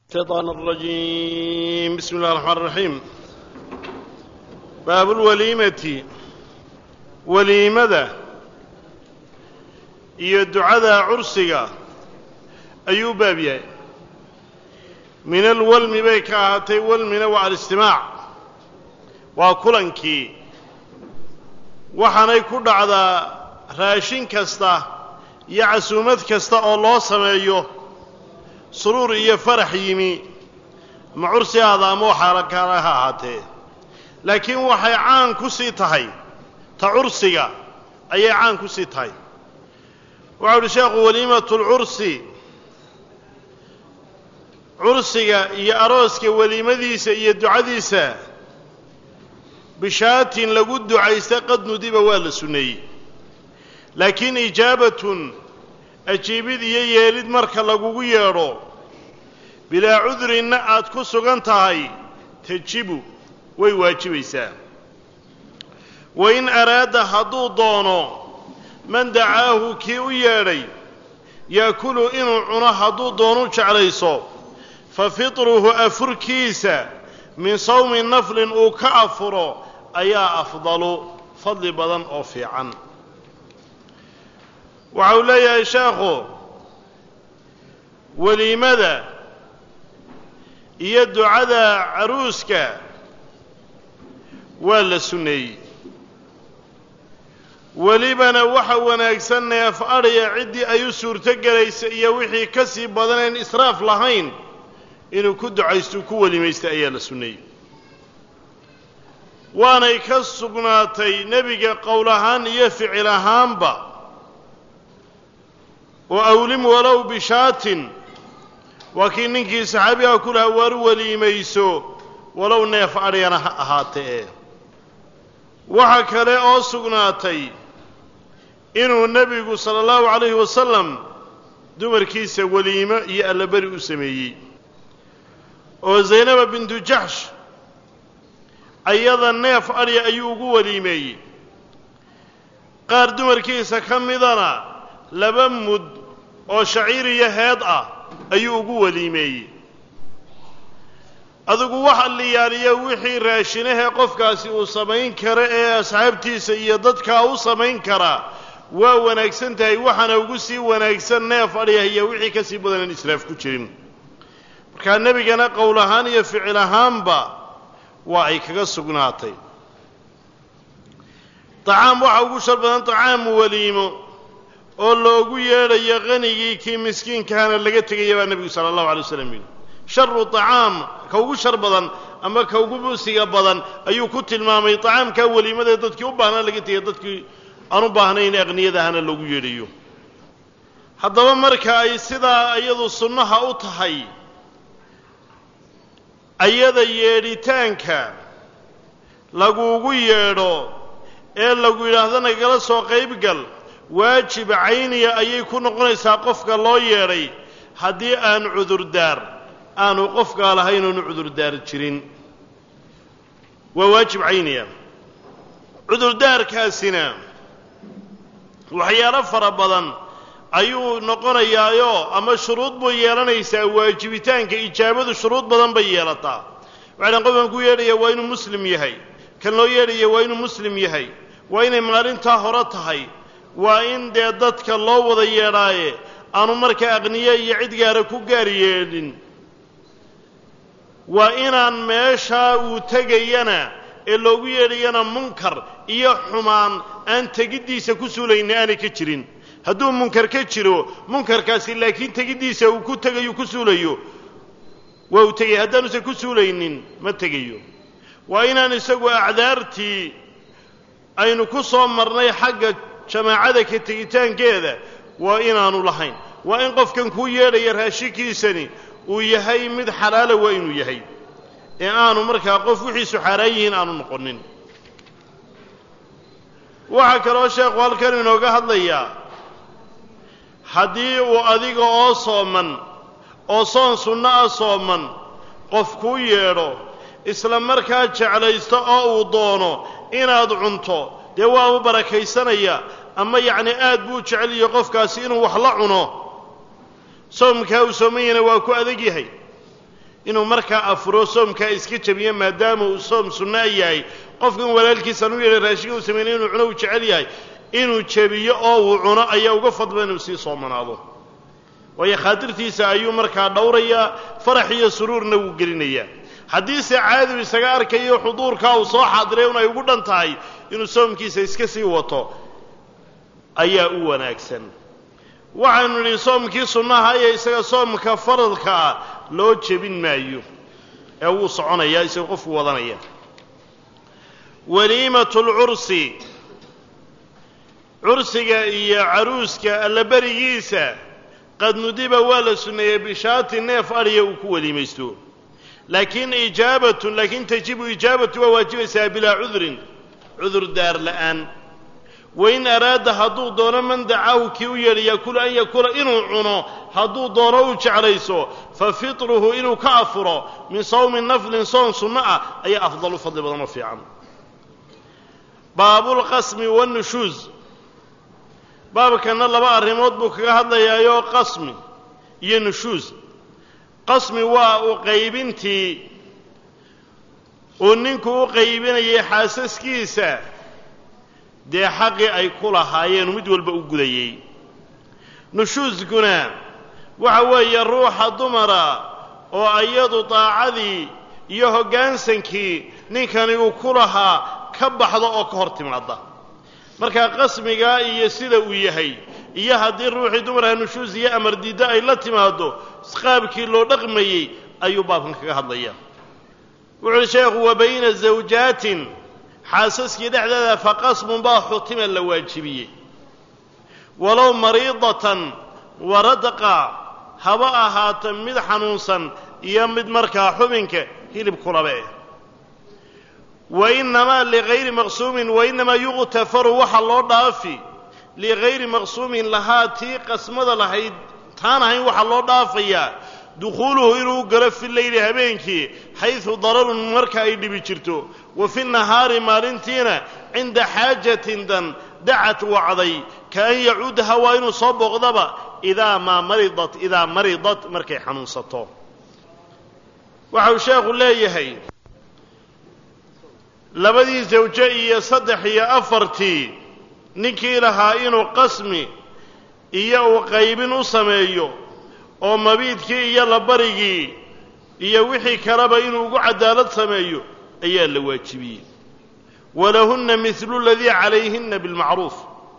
الشيطان الرجيم بسم الله الرحمن الرحيم باب الوليمة weliimada iyo ducada cursiga ayuu baab yahay min alwalmi bay ka ahaatay walmina waa alistimaac waa kulankii waxaanay ku dhacdaa raashin kasta iyo casuumad kasta oo loo sameeyo suruur iyo farax yimi ama cursi ahaada ama waxaala kaala ha ahaatee laakiin waxay caan ku sii tahay ta cursiga ayay caan ku sii tahay waxau uhi sheekhu waliimatu lcursi cursiga iyo arooska weliimadiisa iyo ducadiisa bishaatin lagu ducaysta qad nudiba waa la sunneeyey laakiin ijaabatun ajiibid iyo yeelid marka lagugu yeedho bilaa cudrinna aad ku sugan tahay tajibu way waajibaysaa wa in araada hadduu doono man dacaahu kii u yeedhay yaakulu inuu cuno hadduu doonu jeclayso fa fitruhu afurkiisa min sawmi naflin uu ka afuro ayaa afdalu fadli badan oo fiican waxa uu leeyahay sheekhu weliimada iyo ducada caruuska waa la sunneeyey welibana waxa wanaagsan neef adhiya ciddii ay u suurto gelaysa iyo wixii ka sii badaneen israaf lahayn inuu ku ducaysto ku welimaysta ayaa la sunneeyey waanay ka sugnaatay nebiga qowl ahaan iyo ficil ahaanba oo awlim walow bishaatin waa kii ninkii saxaabigaa ku lahaa waar weliimayso walow neef adhyana ha ahaatee waxa kale oo sugnaatay inuu nebigu sala allahu calayhi wasalam dumarkiisa weliimo iyo allaberi u sameeyey oo zaynaba bintu jaxsh ayada neef adhya ayuu ugu weliimeeyey qaar dumarkiisa ka midana laba mud oo shaciir iyo heed ah ayuu ugu weliimeeyey adigu waxa liyaaliya wixii raashinahee qofkaasi uu samayn karo ee asxaabtiisa iyo dadkaa u samayn karaa waa wanaagsan tahay waxaana ugu sii wanaagsan neef adhyah iyo wixii ka sii badan aan israaf ku jirin markaa nebigana qowl ahaan iyo ficil ahaanba waa ay kaga sugnaatay dacaam waxaa ugu shar badan dacaamu weliimo oo loogu yeedhayo qanigii kii miskiinkahana laga tegaya baa nebigu sala allahu alay waslam yidhi sharu tacaam ka ugu shar badan ama ka ugu busiga badan ayuu ku tilmaamay tacaamkaa weliimada dadkii u baahnaa laga tegaya dadkii aan u baahnayn aqniyadahana loogu yeedhayo haddaba marka ay sidaa iyadu sunnaha u tahay ayada yeedhitaanka laguugu yeedho ee lagu yidhaahdo nagala soo qaybgal waajib cayniya ayay ku noqonaysaa qofka loo yeedhay haddii aan cudurdaar aanu qofkaa lahayn oonu cudurdaar jirin waa waajib cayniya cudurdaarkaasina waxyaalo fara badan ayuu noqonayaayoo ama shuruud buu yeelanaysaa waajibitaanka ijaabadu shuruud badan bay yeelataa waxaydhan qofkan ku yeedhaya waa inuu muslim yahay kan loo yeedhaya waa inuu muslim yahay waa inay maalintaa hore tahay waa in dee dadka loo wada yeedhaaye aanu markaa aqniye iyo cid gaara ku gaar yeedhin waa inaan meeshaa uu tegayana ee loogu yeedhayana munkar iyo xumaan aan tegiddiisa ku suulayna aanay ka jirin hadduu munkar ka jiro munkarkaasi laakiin tegiddiisa uu ku tegayo ku suulayo waa uu tegaya haddaanuusan ku suulaynin ma tegayo waa inaan isagu acdaartii aynu ku soo marnay xagga jamaacada ka tegitaankeeda waa inaanu lahayn waa in qofkan kuu yeedhaya raashinkiisani uu yahay mid xalaala waa inuu yahay ee aanu markaa qof wixiisu xaaraan yihiin aanu noqonin waxaa kaloo sheekhu halkan inooga hadlayaa haddii uu adiga oo sooman oo soon sunno ah sooman qof kuu yeedho isla markaa jeclaysto oo uu doono inaad cunto dee waaba barakaysanaya ama yacni aad buu jeceliyo qofkaasi inuu wax la cuno soomkaa uu sooman yahayna waa ku adag yahay inuu markaa afuro soomkaa iska jabiyo maadaama uu soom sunnaa yahay qofkan walaalkiisan u yeedhay raashinka uu sameynay inuu cuno uu jecel yahay inuu jebiyo oo uu cuno ayaa uga fadba inuu sii soomanaado waayo khaatirtiisa ayuu markaa dhowrayaa farax iyo suruurna wuu gelinayaa haddiise caadigu isaga arkayo xuduurkaa uu soo xaadiray un ay ugu dhan tahay inuu soomkiisa iska sii wato ayaa u wanaagsan waxaynu nidhi soomkii sunnaha iyo isaga soomka faradka ah loo jebin maayo ee wuu soconayaa isagoo qofku wadanaya waliimatu lcursi cursiga iyo caruuska allaberigiisa qad nudiba waa la sunneeyey bishaati neef adhiya uu ku weliimaysto laakiin ijaabatun laakiin tajibu ijaabatu waa waajibaysaa bilaa cudurin cudur daar la'aan wain araada hadduu doono man dacaahu kii u yeedhay yakulu an yakula inuu cuno hadduu doono uu jeclayso fa fitruhu inuu ka afuro min sawmi naflin soon sunno ah ayaa afdal u fadli badan oo fiican baabulqasmi wannushuus baabkanna laba arrimood buu kaga hadlayaayoo qasmi iyo nushuus qasmi waa u qaybintii uu ninku u qaybinayay xaasaskiisa dee xaqii ay ku lahaayeen mid walba u gudayey nushuuskuna waxa weeye ruuxa dumara oo iyadu daacadii iyo hoggaansankii ninkani uu ku lahaa ka baxdo oo ka hor timaada markaa qasmigaa iyo sida uu yahay iyo haddii ruuxii dumarha nushuus iyo amar diiddo ay la timaaddo qaabkii loo dhaqmayey ayuu baabkan kaga hadlaya wuxu uhi sheekhu wa bayna zawjaatin xaasaskii dhexdeeda faqasmun baa xutima la waajibiyey walow mariidatan waradqa haba ahaata mid xanuunsan iyo mid markaa xubinka hilib kulaba eh wa innamaa ligayri maqsuumin wa innamaa yuqtafaru waxa loo dhaafi ligayri maqsuumin lahaa tii qasmada lahayd taan ahayn waxaa loo dhaafayaa dukhuuluhu inuu galo fi leyli habeenkii xaysu dararun marka ay dhibi jirto wa fi nahaari maalintiina cinda xaajatin dan dacat wacday kaan yacuudaha waa inuu soo booqdaba idaa maa maridat idaa maridat markay xanuunsato waxa uu sheekhu leeyahay labadii sawjo iyo saddex iyo afartii ninkii lahaa inuu qasmi iyo uu qaybin u sameeyo oo mabiidkii iyo labarigii iyo wixii kaleba inuu ugu cadaalad sameeyo ayaa la waajibiyey walahunna midlu ladii calayhinna bilmacruuf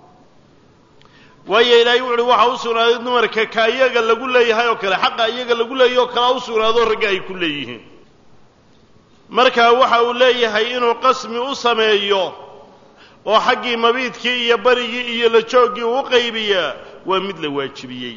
waayo ilaahay wuxuuhi waxaa u sugnaaday dumarka ka iyaga lagu leeyahay oo kale xaqa iyaga lagu leeyahy oo kalea u sugnaado ragga ay ku leeyihiin markaa waxa uu leeyahay inuu qasmi u sameeyo oo xaggii mabiidkii iyo barigii iyo la jooggii uu u qaybiyaa waa mid la waajibiyey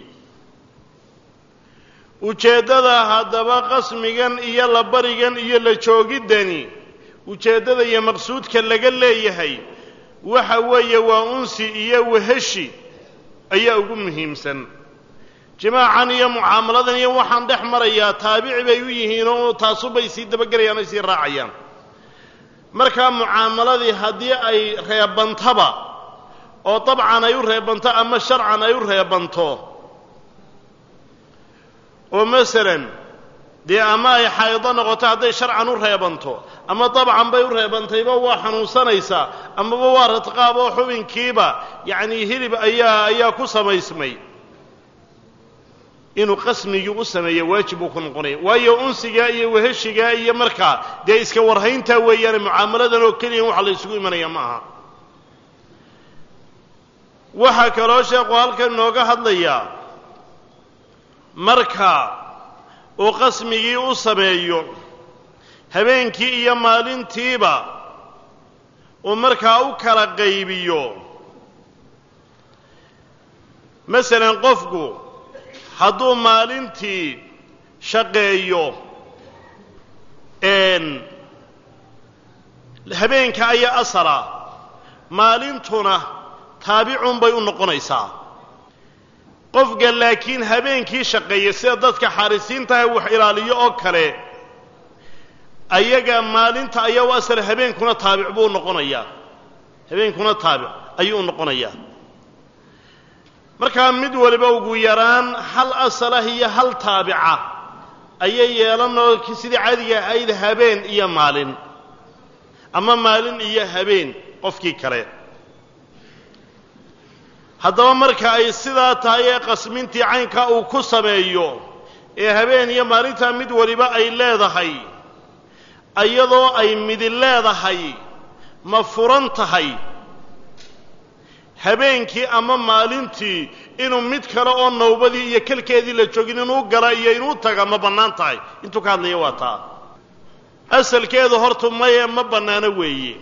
ujeeddada haddaba qasmigan iyo la barigan iyo la joogiddani ujeeddada iyo maqsuudka laga leeyahay waxa weeye waa unsi iyo waheshi ayaa ugu muhiimsan jimaacan iyo mucaamaladan iyo waxaan dhex marayaa taabici bay u yihiin oo taasubay sii dabagelayaan ay sii raacayaan markaa mucaamaladii haddii ay reebantaba oo dabcan ay u reebanto ama sharcan ay u reebanto oo masalan dee ama ay xaydo noqoto hadday sharcan u reebanto ama dabcan bay u reebantayba waa xanuunsanaysaa amaba waa radqaab oo xubinkiiba yacnii hilib ayaa ayaa ku samaysmay inuu qasmigii u sameeya waajib buu ku noqonaya waayo unsigaa iyo weheshigaa iyo markaa dee iska warhayntaa weeyaane mucaamaladan oo keliya waxa la isugu imanaya ma aha waxaa kaloo sheekhu halkan inooga hadlayaa marka uu qasmigii u sameeyo habeenkii iyo maalintiiba uu markaa u kala qaybiyo masalan qofku hadduu maalintii shaqeeyo habeenka ayaa asala maalintuna taabicun bay u noqonaysaa qofka laakiin habeenkii shaqeeya sida dadka xaarisiintaha wax ilaaliyo oo kale ayaga maalinta ayaa u asala habeenkuna taabic buu noqonayaa habeenkuna taabic ayuu u noqonayaa markaa mid waliba ugu yaraan hal asalah iyo hal taabica ayay yeelanoo sidii caadiga ahayd habeen iyo maalin ama maalin iyo habeen qofkii kale haddaba marka ay sidaa tahay ee qasmintii caynkaa uu ku sameeyo ee habeen iyo maalintaa mid waliba ay leedahay iyadoo ay midi leedahay ma furan tahay habeenkii ama maalintii inuu mid kale oo nawbadii iyo kelkeedii la joogin inuu gala iyo inuu taga ma bannaan tahay intuu ka hadlaya waa taa asalkeedu hortu maye ma bannaano weeye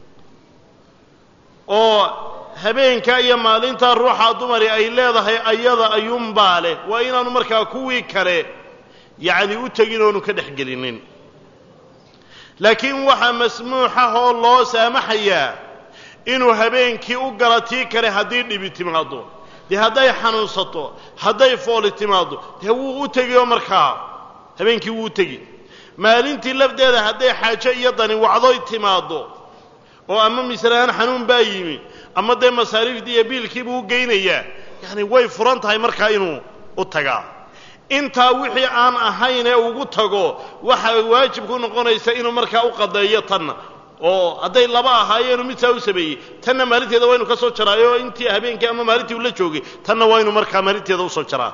oo habeenka iyo maalintaa ruuxa dumari ay leedahay ayada ayuunbaa leh waa inaanu markaa kuwii kale yacni u tegin oonu ka dhex gelinin laakiin waxaa masmuuxah oo loo saamaxayaa inuu habeenkii u gala tii kale haddii dhibi timaaddo dee hadday xanuunsato hadday fooli timaaddo dee wuu u tegioo markaa habeenkii wuu u tegi maalintii lafdeeda hadday xaajo iyo dani wacdoy timaaddo oo ama misrahaan xanuun baa yimi ama dee masaariifdii iyo biilkiibuu u geynayaa yacni way furan tahay markaa inuu u tagaa intaa wixii aan ahayn ee ugu tago waxa waajib ku noqonaysa inuu markaa u qadeeyo tanna oo hadday laba ahaayeenu mid saa u sameeyey tanna maalinteeda waa inu ka soo jaraayo intii habeenkii ama maalintii uu la joogay tanna waa inu markaa maalinteeda usoo jaraa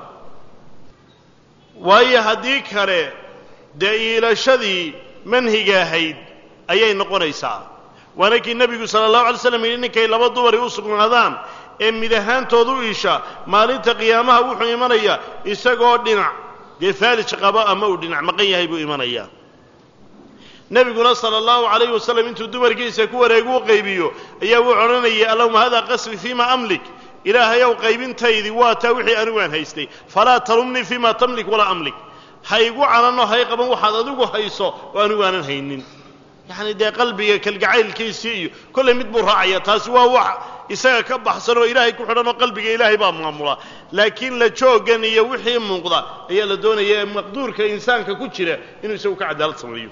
waayo haddii kale dee iilashadii manhiga ahayd ayay noqonaysaa waana kii nebigu sala allahu alay slam yidhi ninkay laba dumari u sugnaadaan ee mid ahaantooda u isha maalinta qiyaamaha wuxuu imanayaa isagoo dhinac dee faalij qabo ama uu dhinac maqan yahay buu imanayaa nebiguna sala allahu calayhi wasalam intuu dumarkiisa ku wareegu u qaybiyo ayaa wuu odhanayay allahuma hada qasri fiima amlik ilaahayow qaybintaydii waa taa wixii anigu aan haystay falaa talumnii fiima tamlik walaa amlik ha igu canano hay qaban waxaad adigu hayso oo anigu aanan haynin yacni dee qalbiga kalgacaylkiisii iyo kollay mid buu raacaya taasi waa wax isaga ka baxsan oo ilaahay ku xidhan oo qalbiga ilaahay baa maamula laakiin la jooggan iyo wixii muuqda ayaa la doonaya ee maqduurka insaanka ku jira inuu isagu ka cadaalad sameeyo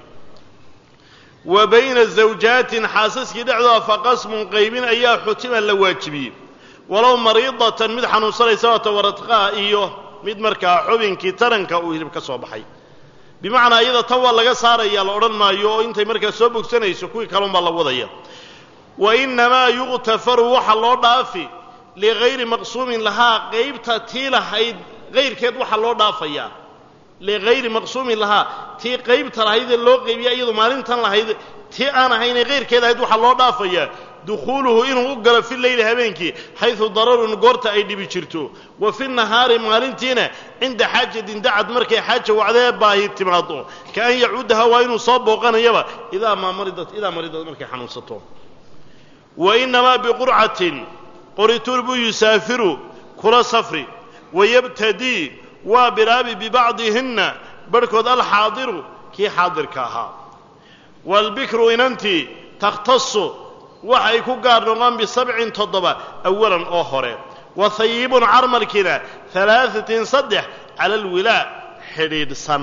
wa bayna zawjaatin xaasaskii dhexdooda faqasmun qaybin ayaa xutima la waajibiyey walow mariidatan mid xanuunsanaysa waata waradqaa iyo mid markaa xubinkii taranka uu hilib ka soo baxay bimacnaa iyada tan waa laga saaraya la odhan maayo oo intay markaa soo bogsanayso kuwii kalun baa la wadaya wa innamaa yuqtafaru waxa loo dhaafi ligayri maqsuumin lahaa qaybta tii lahayd kayrkeed waxa loo dhaafayaa ligayri maqsuumin lahaa tii qaybta lahaydee loo qaybiya iyadu maalintan lahayd tii aan ahaynee kayrkeed ahayd waxaa loo dhaafayaa dukhuuluhu inuu u galo fi leyli habeenkii xaydu dararun goorta ay dhibi jirto wa fi nahaari maalintiina cinda xaajatin dacad markay xaaja wacdee baahi timaado ka an yacuudaha waa inuu soo booqanayaba idaa maa maridat idaa maridad markay xanuunsato wa innamaa biqurcatin qorituur buu yusaafiru kula safri wayabtadii waa bilaabi bibacdihinna barhkood alxaadiru kii xaadirka ahaa waalbikru inantii takhtasu waxay ku gaar noqon bisabcin toddoba awalan oo hore wa hayibun carmalkiina alaaatin saddex cala alwilaa xidhiidhsan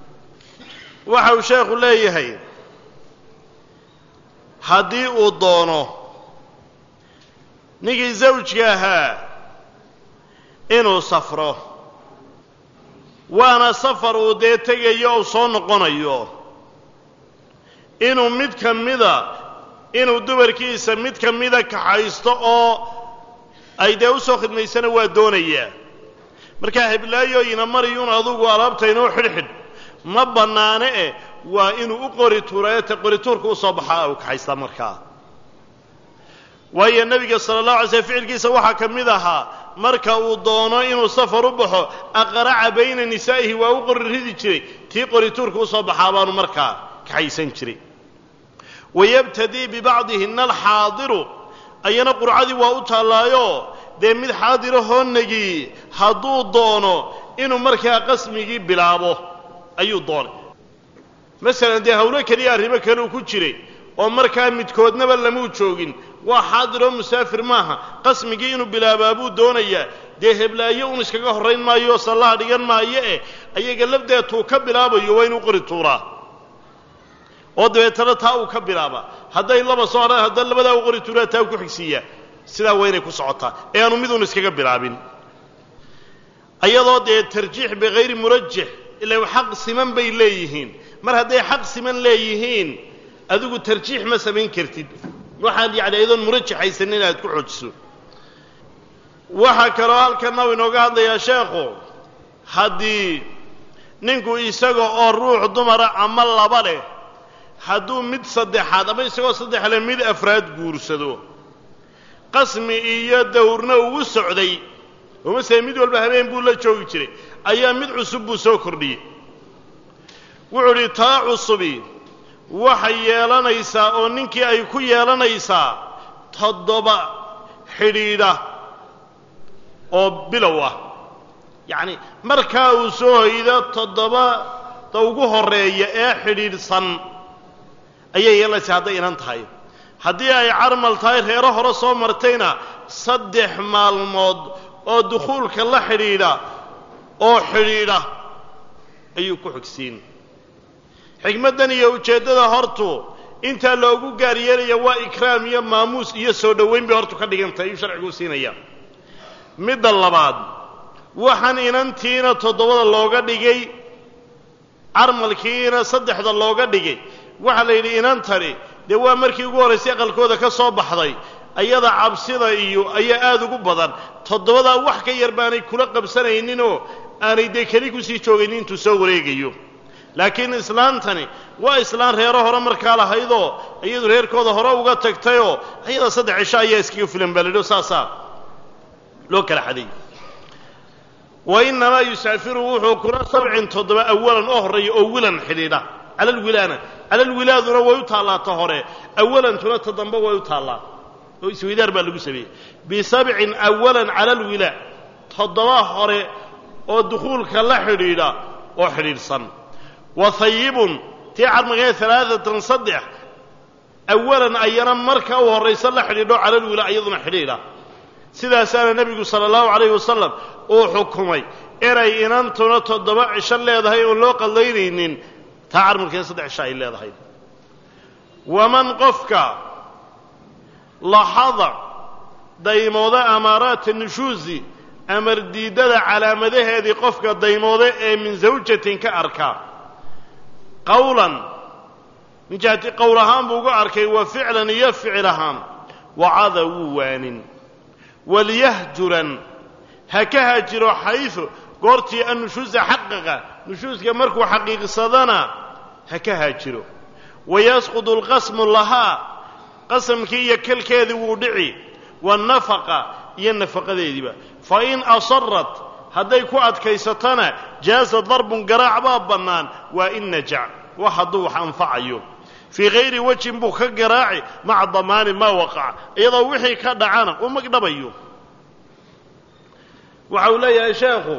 waxa uu sheekhu leeyahay haddii uu doono ninkii zawjka ahaa inuu safro waana safar uu dee tegayo ou soo noqonayo inuu mid ka mida inuu dumarkiisa mid ka mida kaxaysto oo ay dee u soo khidmaysana waa doonayaa markaa heblaayoyina mariyuun adugu alaabtaynoo xidhxidh ma bannaane eh waa inuu u qori tuureete qorituurka u soo baxaa uu kaxaystaa markaa waayo nebiga sala allahu alay slm ficilkiisa waxaa ka mid ahaa marka uu doono inuu safar u baxo aqraca bayna nisaa'ihi waa u qori ridi jiray tii qorituurka u soo baxaa baanu markaa kaxaysan jiray wayabtadii bibacdihina alxaadiru ayana qurcadii waa u taallaayo dee mid xaadirahoo negii hadduu doono inuu markaa qasmigii bilaabo ayuu doonay masalan dee hawlo keliya arrimo kale uu ku jiray oo markaa midkoodnaba lamuu joogin waa xaadiroo musaafir maaha qasmigii inuu bilaabaa buu doonayaa dee heblaayo un iskaga horrayn maayo oo sallaha dhigan maayo eh ayaga lafdeetuu ka bilaabayo waa inuu qori tuuraa oo dabeetana taa uu ka bilaaba hadday laba soo hadhaan hadda labadaa u qori tuuraa taa u ku xigsiiyaa sidaa waa inay ku socotaa ee aanu miduun iskaga bilaabin ayadoo dee tarjiix bikayri murajix ila xaq siman bay leeyihiin mar hadday xaq siman leeyihiin adigu tarjiix ma samayn kartid waxaad yacni ayadoon murajaxaysanin inaad ku xojiso waxaa kaloo halkanna u inooga hadlayaa sheekhu haddii ninku isaga oo ruux dumara ama laba leh hadduu mid saddexaad ama isagoo saddex leh mid afraad guursado qasmi iyo dawrna ugu socday oo masele mid walba habeen buu la joogi jiray ayaa mid cusub buu soo kordhiyey wuxuu idhi taa cusubi waxay yeelanaysaa oo ninkii ay ku yeelanaysaa toddoba xidhiidha oo bilow ah yacni markaa uu soo hoydo toddobada ugu horreeya ee xidhiidhsan ayay yeelanaysaa hadday inan tahay haddii ay carmal tahay reero hore soo martayna saddex maalmood oo dukhuulka la xidhiidha oo xidhiidha ayuu ku xigsiin xikmaddan iyo ujeeddada hortu intaa loogu gaar yeelaya waa ikraam iyo maamuus iyo soo dhowayn bay hortu ka dhigantahay ayuu sharcigu siinaya midda labaad waxaan inantiina toddobada looga dhigay carmalkiina saddexda looga dhigay waxaa la yidhi inantani dee waa markii ugu horraysay aqalkooda ka soo baxday ayada cabsida iyo ayaa aada ugu badan toddobadaa wax ka yar baanay kula qabsanayninoo aanay dee keli kusii joogaynin intuu soo wareegayo laakiin islaantani waa islaan reero hore markaa lahaydoo iyadu reerkooda hore uga tagtayoo ayada saddex cisho ayaa iskaga filan baa ladhi saasaa loo kala xaday wa innamaa yusaafiru wuxuu kula sabcin toddoba awalan oo horreeya oo wilan xidhiidha cala alwilaana cala alwilaaduna way u taallaa ta hore awalantuna ta dambe way u taallaa oo isweydaar baa lagu sameeyey bisabcin awalan cala alwilaa toddoba hore oo dukhuulka la xidhiidha oo xidhiidhsan wa hayibun tii carmagee alaaatan saddex awalan ayana marka u horraysa la xidhiidho cala alwilaa iyaduna xidhiidha sidaasaana nebigu sala allahu calayhi wasalam uu xukumay inay inantuna toddoba cisho leedahay oon loo qallaynaynin taa carmalkeeda saddex cisho ay leedahay waman qofka laxada daymooda amaaraata nushuusi amar diiddada calaamadaheedii qofka daymooda ee min zawjatin ka arka qawlan min jihati qowl ahaan buu uga arkay wa ficlan iyo ficil ahaan wacada wuu waanin walyahjuran ha ka haajiro xaysu goortii annushuusa xaqaqa nushuuska markuu xaqiiqsadana ha ka haajiro wayasqudu alqasmu lahaa qasamkii iyo kalkeedii wuu dhici waannafaqa iyo nafaqadeediiba fa in asarat hadday ku adkaysatana jaaza darbun garaac baa bannaan waa in najac wax hadduu wax anfacayo fii hayri wejin buu ka garaaci maca damaani maa waqaca iyadoo wixii ka dhacana uu magdhabayo waxa uu leeyahay sheekhu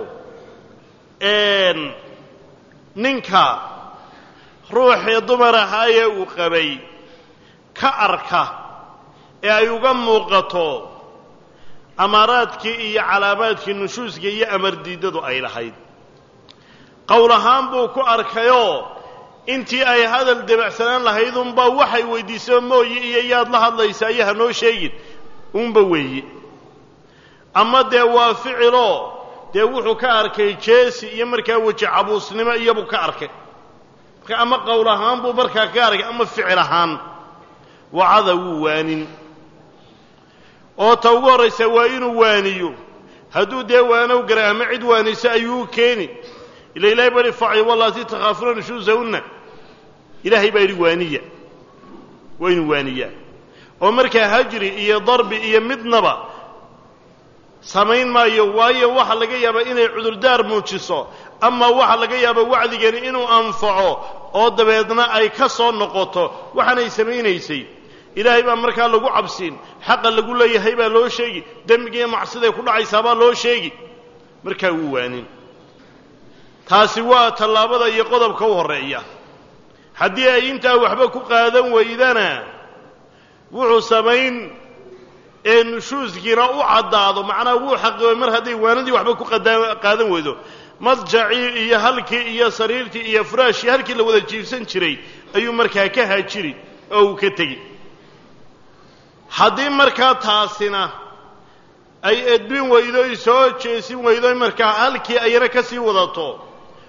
ninka ruuxii dumar ahaayee uu qabay ka arka ee ay uga muuqato amaaraadkii iyo calaamaadkii nushuuska iyo amardiiddadu ay lahayd qowl ahaan buu ku arkayoo intii ay hadal debacsanaan lahayd unbaa waxay weydiisao mooye iyo yaad la hadlaysaa iyo hanoo sheegin unba weeye ama dee waa ficiloo dee wuxuu ka arkay jeesi iyo markaa weji cabuusnimo iyobuu ka arkay marka ama qowl ahaan buu markaa ka arkay ama ficil ahaan wacada wuu waanin oo ta ugu horraysa waa inuu waaniyo hadduu dee waanow garay ama cid waanayso ayuu keeni ila ilahay baa ihi facil wallaati takhaafuuna nushuusahunna ilaahay baa yidhi waaniya waa inuu waaniyaa oo markaa hajri iyo darbi iyo midnaba samayn maayo waayo waxa laga yaabaa inay cudurdaar muujiso ama waxa laga yaaba wacdigani inuu anfaco oo dabeedna ay ka soo noqoto waxaanay samaynaysay ilaahay baa markaa lagu cabsiin xaqa lagu leeyahay baa loo sheegi dembigiiyo macsiday ku dhacaysaa baa loo sheegi markaa wuu waanin taasi waa tallaabada iyo qodobka u horreeya haddii ay intaa waxba ku qaadan weydana wuxuu samayn ee nushuuskiina u caddaado macnaha wuu xaqiibay mar hadday waanadii waxba ku qaadan weydo madjacii iyo halkii iyo sariirtii iyo furaashii halkii la wada jiifsan jiray ayuu markaa ka haajiri oo uu ka tegi haddii markaa taasina ay edbin weydo soo jeesin weydo markaa halkii ayana ka sii wadato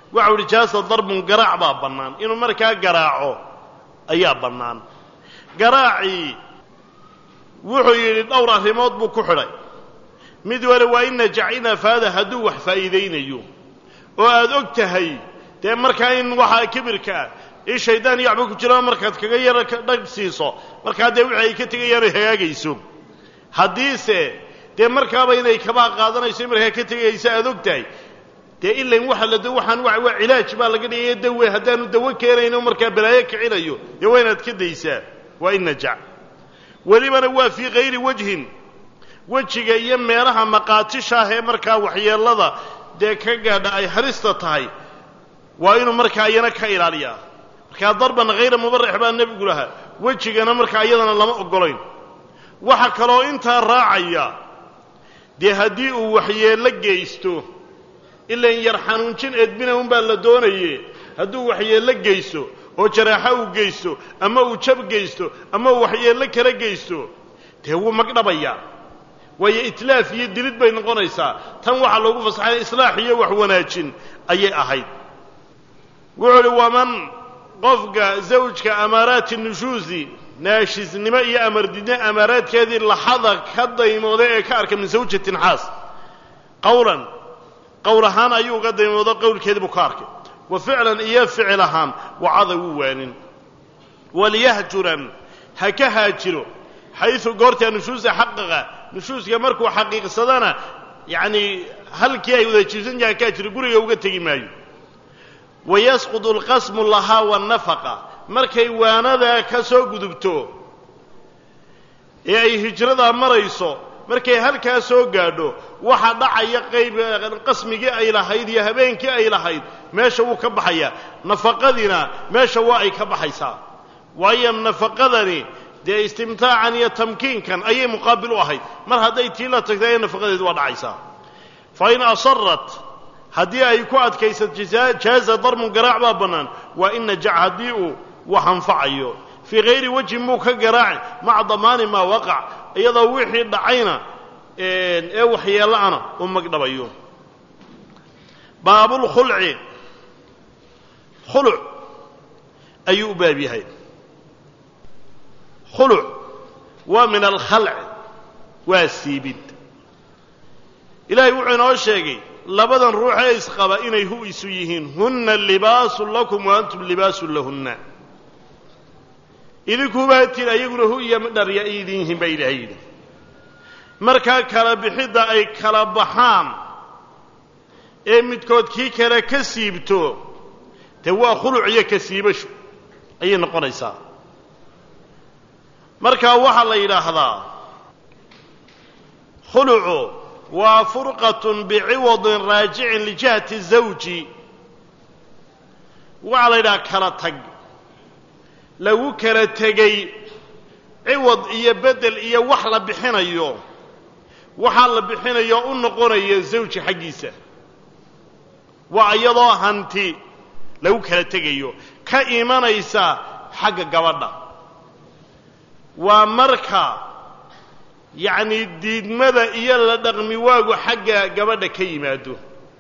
waxau idhi jaasa darbun garaac baa bannaan inuu markaa garaaco ayaa bannaan garaacii wuxuu yidhi dhowr arrimood buu ku xidhay mid wale waa in najac in afaada hadduu wax faa'iidaynayo oo aada og tahay dee markaa in waxaa kibirka ah in shaydaan iyo waxba ku jiraan markaad kaga yara dhag siiso markaa dee wixii ay ka tegayaan ay hagaagayso haddiise dee markaaba inay kabaa qaadanayso in markaa ka tegaysa aada og tahay dee ilain waxa la waxaan waa waa cilaaj baa laga dhigaya dawe haddaanu dawo keenayno markaa balaayo kicinayo dee waa inaad ka daysaa waa in najac welibana waa fii kayri wajhin wejiga iyo meelaha maqaatisha ah ee markaa waxyeellada dee ka gaadha ay halista tahay waa inuu markaa iyana ka ilaaliyaa markaa darban hayra mubarix baa nebigu lahaa wejigana markaa iyadana lama oggolayn waxa kaloo intaa raacaya dee haddii uu waxyeello geysto ilan yar xanuunjin edbina unbaa la doonaye hadduu waxyeello geysto oo jaraaxo uu geysto ama uu jab geysto ama uu waxyeello kala geysto dee wuu magdhabayaa waayo itlaaf iyo dilid bay noqonaysaa tan waxaa loogu fasaxay islaax iyo wax wanaajin ayay ahayd wuxuu uhi waman qofka zawjka amaaraati nushuusi naashisnimo iyo amardidne amaaraadkeedii laxada ka daymooda ee ka arka min zawjatin xaas qawlan qowl ahaan ayuu uga daymoodo qowlkeedii buu ka arkay wa ficlan iyo ficil ahaan wacada wuu waanin waliyahjuran ha ka haajiro xaysu goortaa nushuusa xaqaqa nushuuska markuu xaqiiqsadana yacnii halkii ay wada jiibsan yahay ka haajiro guriga uga tegi maayo wayasqudu alqasmu lahaa waannafaqa markay waanadaa ka soo gudubto ee ay hijradaa marayso markay halkaa soo gaadho waxa dhacaya qayb qasmigii ay lahayd iyo habeenkii ay lahayd meesha wuu ka baxayaa nafaqadiina meesha waa ay ka baxaysaa waayo nafaqadani dee istimtaacan iyo tamkiinkan ayay muqaabil u ahayd mar hadday tii la tagtay nafaqadeedu waa dhacaysaa fa in asarat haddii ay ku adkaysato jaaza darmun garaac baa bannaan waa in najac haddii uu wax anfacayo fii hayri wajhin muu ka garaaci maca damaani maa waqac iyadoo wixii dhacayna ee waxyeela'ana u magdhabayo baabulkhulci khuluc ayuu u baab yahay khuluc waa min alkhalc waa siibid ilaahay wuxuu inoo sheegay labadan ruux ee isqaba inay hu isu yihiin hunna libaasun lakum wa antum libaasun lahunna idinkuubaa tiin ayaguna hu iyo dharya ay idin yihiin baa ilaahay yidhi markaa kala bixidda ay kala baxaan ee midkood kii kale ka siibto dee waa khuluc iyo ka siibashu ayay noqonaysaa markaa waxaa la yidhaahdaa khulucu waa furqatun biciwadin raajicin lijihati zawji waxaa la yidhaha kala tag lagu kala tegey ciwad iyo beddel iyo wax la bixinayo waxaa la bixinayo u noqonaya zawji xaggiisa waa iyadoo hanti lagu kala tegayo ka imanaysa xagga gabadha waa marka yacnii diidmada iyo la dhaqmi waagu xagga gabadha ka yimaado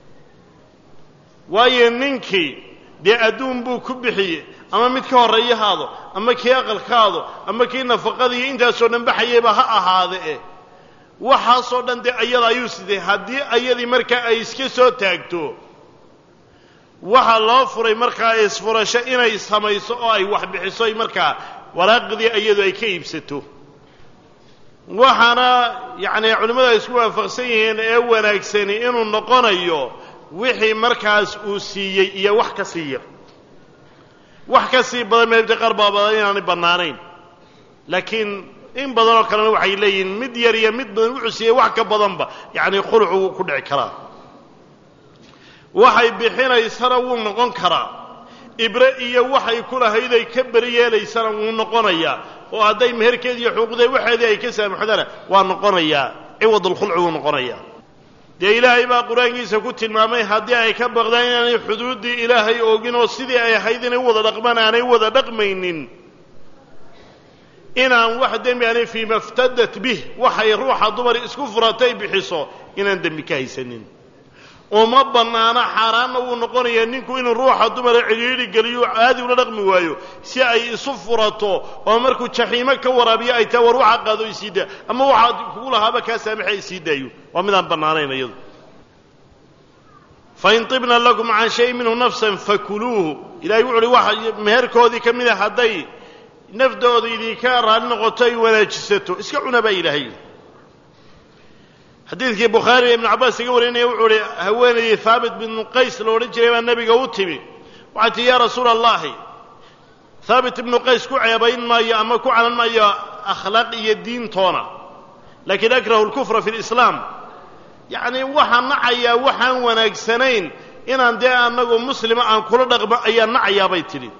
waayo ninkii dee adduun buu ku bixiyey ama mid ka horreeya haado ama kii aqalkaado ama kii nafaqadiiyo intaasoo dhan baxayayba ha ahaade eh waxaasoo dhan dee ayada ayuu sidee haddii ayadii markaa ay iska soo taagto waxaa loo furay markaa isfurasho inay samayso oo ay wax bixiso markaa waraaqdii iyadu ay ka iibsato waxaana yacni culimmadu ay isku waafaqsan yihiin ee wanaagsani inuu noqonayo wixii markaas uu siiyey iyo wax ka sii yar wax ka sii badan meebta qaar baa badan inaanay bannaanayn laakiin in badanoo kalena waxay leeyihiin mid yar iyo mid badan wuxuu siiyey wax ka badanba yacni khulucu wuu ku dhici karaa waxay bixinaysana wuu noqon karaa ibre iyo waxay ku lahayd ay ka beri yeelaysana wuu noqonayaa oo hadday meherkeedi iyo xuquuqdee waxeedii ay ka saamaxdana waa noqonayaa ciwadulkhulci wuu noqonayaa dee ilaahay baa qur-aankiisa ku tilmaamay haddii ay ka baqdaan inaanay xuduuddii ilaahay oogin oo sidii ay ahayd inay u wada dhaqmaan aanay wada dhaqmaynin inaan wax dembi aanay fii maftadat bih waxay ruuxa dumar isku furatay bixiso inaan dembi ka haysanin uma bannaano xaaraanna wuu noqonayaa ninku inuu ruuxa dumara cidhiidhi geliyo caadi ula dhaqmi waayo si ay isu furato oo markuu jaxiimo ka waraabiyo ay tahay war waxaa qaado isii daa ama waxaad kugu lahaaba kaa saamaxa isii daayo waa midaan bannaanayn iyadu fain tibna lakum can shay minhu nafsan fakuluuhu ilahay wuxu uhi waxa meherkoodii ka mida hadday naftooda idinka raalli noqoto ay wanaajisato iska cuna baa ilaahay xadiidkii bukhaari ibnu cabbaas iga warinaya wuxuu uhi haweenaydii haabit binu qays la odhan jiray baa nebiga u timi waxay tii yaa rasuula allahi haabit ibnu qays ku ceebayn maayo ama ku canan maayo akhlaaq iyo diintoona laakiin akrahu lkufra fi lislaam yacnii waxaan nacayaa waxaan wanaagsanayn inaan dee annagu muslima aan kula dhaqmo ayaan nacayaa bay tidhi